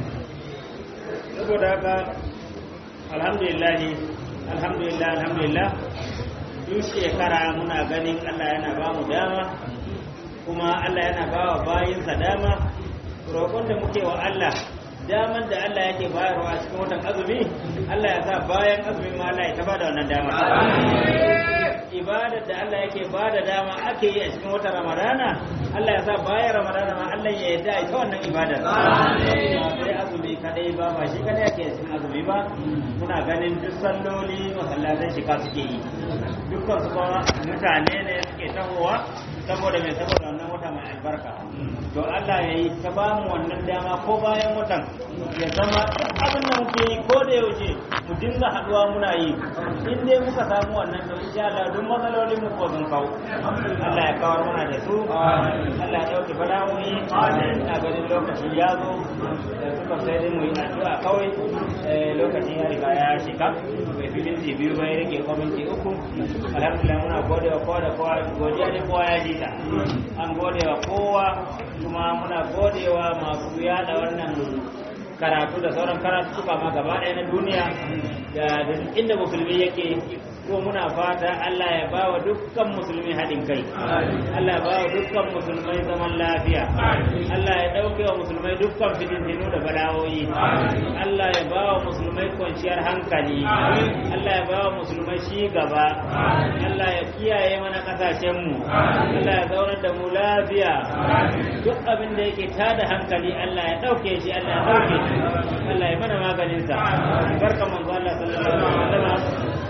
saboda haka alhamdulillah alhamdulillah alhamdulillah duk shekara muna ganin Allah yana ba mu dama kuma Allah yana ba wa bayinsa dama roƙon da muke wa Allah daman da Allah yake bayarwa a cikin watan azumi Allah ya sa bayan azumi ma Allah ya ta bada wannan dama ibadar da Allah yake bada dama ake yi a cikin watan Ramadana Allah ya sa bayan Ramadana ma Allah ya yarda ita wannan ibadar sai azumi kadai ba ba shi kadai yake cikin azumi ba muna ganin duk salloli masallatan shi ka suke yi dukkan su kuma mutane ne suke tahowa saboda mai saboda wannan wata mai albarka to Allah ya yi ta ba mu wannan dama ko bayan watan ya zama abin da muke yi ko da yaushe mu dinga haduwa muna yi in dai muka samu wannan to insha Allah duk matsalolin mu ko sun kawo Allah ya kawar mana da su Allah ya dauke bala'o'i ina ganin lokaci ya zo da suka sai dai mu yi addu'a kawai lokacin ya riga ya shiga bai fi minti biyu bai rage ko minti uku alhamdulillah muna gode wa kowa da kowa godiya ne kowa ya ji ta an gode wa kowa kuma muna gode wa masu yada wannan karatu da sauran karatu suka ma gaba ɗaya na duniya da inda musulmi yake ko muna fata Allah ya ba wa dukkan musulmi haɗin kai Allah ya ba wa dukkan musulmai zaman lafiya Allah ya ɗauke wa musulmai dukkan fitintinu da bala'o'i Allah ya ba wa musulmai kwanciyar hankali Allah ya ba wa musulmai shi gaba Allah ya kiyaye mana ƙasashenmu Allah ya zaunar da mu lafiya duk abin da yake tada hankali Allah ya ɗauke shi Allah ya ɗauke shi Allah ya mana maganinsa barka manzo Allah sallallahu alaihi wasallam Allah ya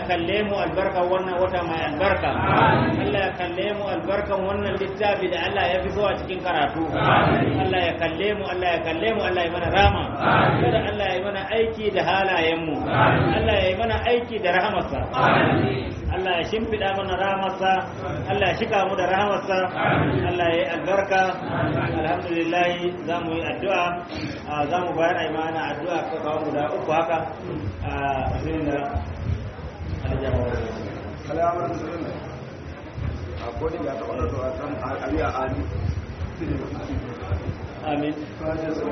kalle mu albarkan wannan wata mai albarka Allah ya kalle mu albarkan wannan littafi da Allah ya fi so a cikin karatu Allah ya kalle mu Allah ya kalle mu Allah ya mana rama kada Allah ya mana aiki da halayen mu Allah ya yi mana aiki da rahamarsa Allah ya shimfiɗa mana rahamarsa Allah ya shika mu da rahamarsa Allah ya yi albarka alhamdulillah za mu yi addu'a za mu bayar a yi mana addu'a ka kawo guda uku haka a zirin da aljama'a kalamar sirrin a kodin ya taɓa da zuwa kan aliya ali amin kaje su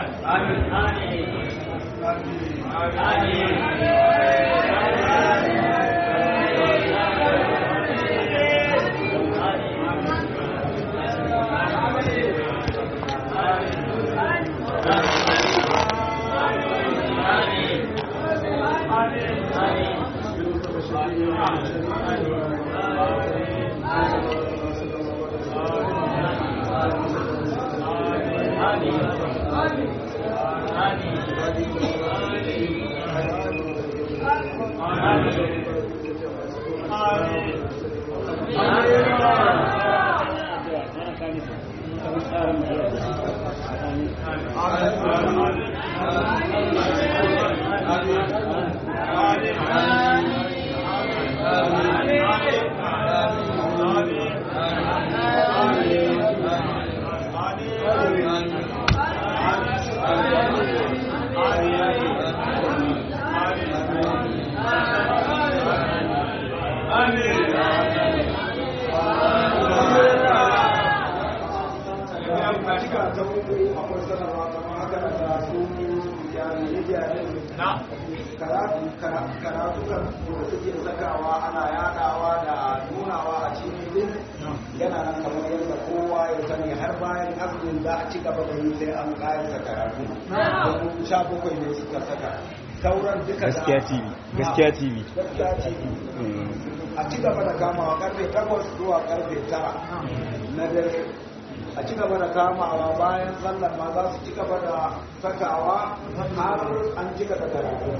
cika ta wuri akwai sanarwa kamar haka da su jami'ai karatu karatu kan da suke sakawa ana yadawa da nunawa a cikin yana nan kamar yadda kowa ya sani har bayan azumin za a ci gaba da yi sai an kayan karatu domin sha bakwai ne suka saka sauran duka da gaskiya tv gaskiya tv gaskiya tv a ci gaba da kamawa karfe 8 zuwa karfe 9 na dare a ci gaba da kamawa bayan sallar ma za su ci gaba da sakawa har an ci gaba da karatu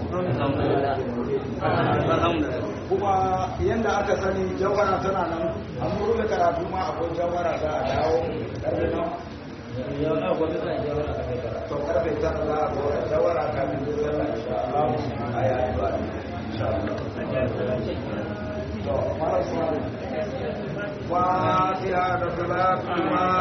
kuma yadda aka sani jawara tana nan an rufe karatu ma akwai jawara za a dawo karfe nan to karfe tara za a zo da jawara kafin da sallar insha Allah a yayi ba insha Allah to mara Fatiha da salatu ma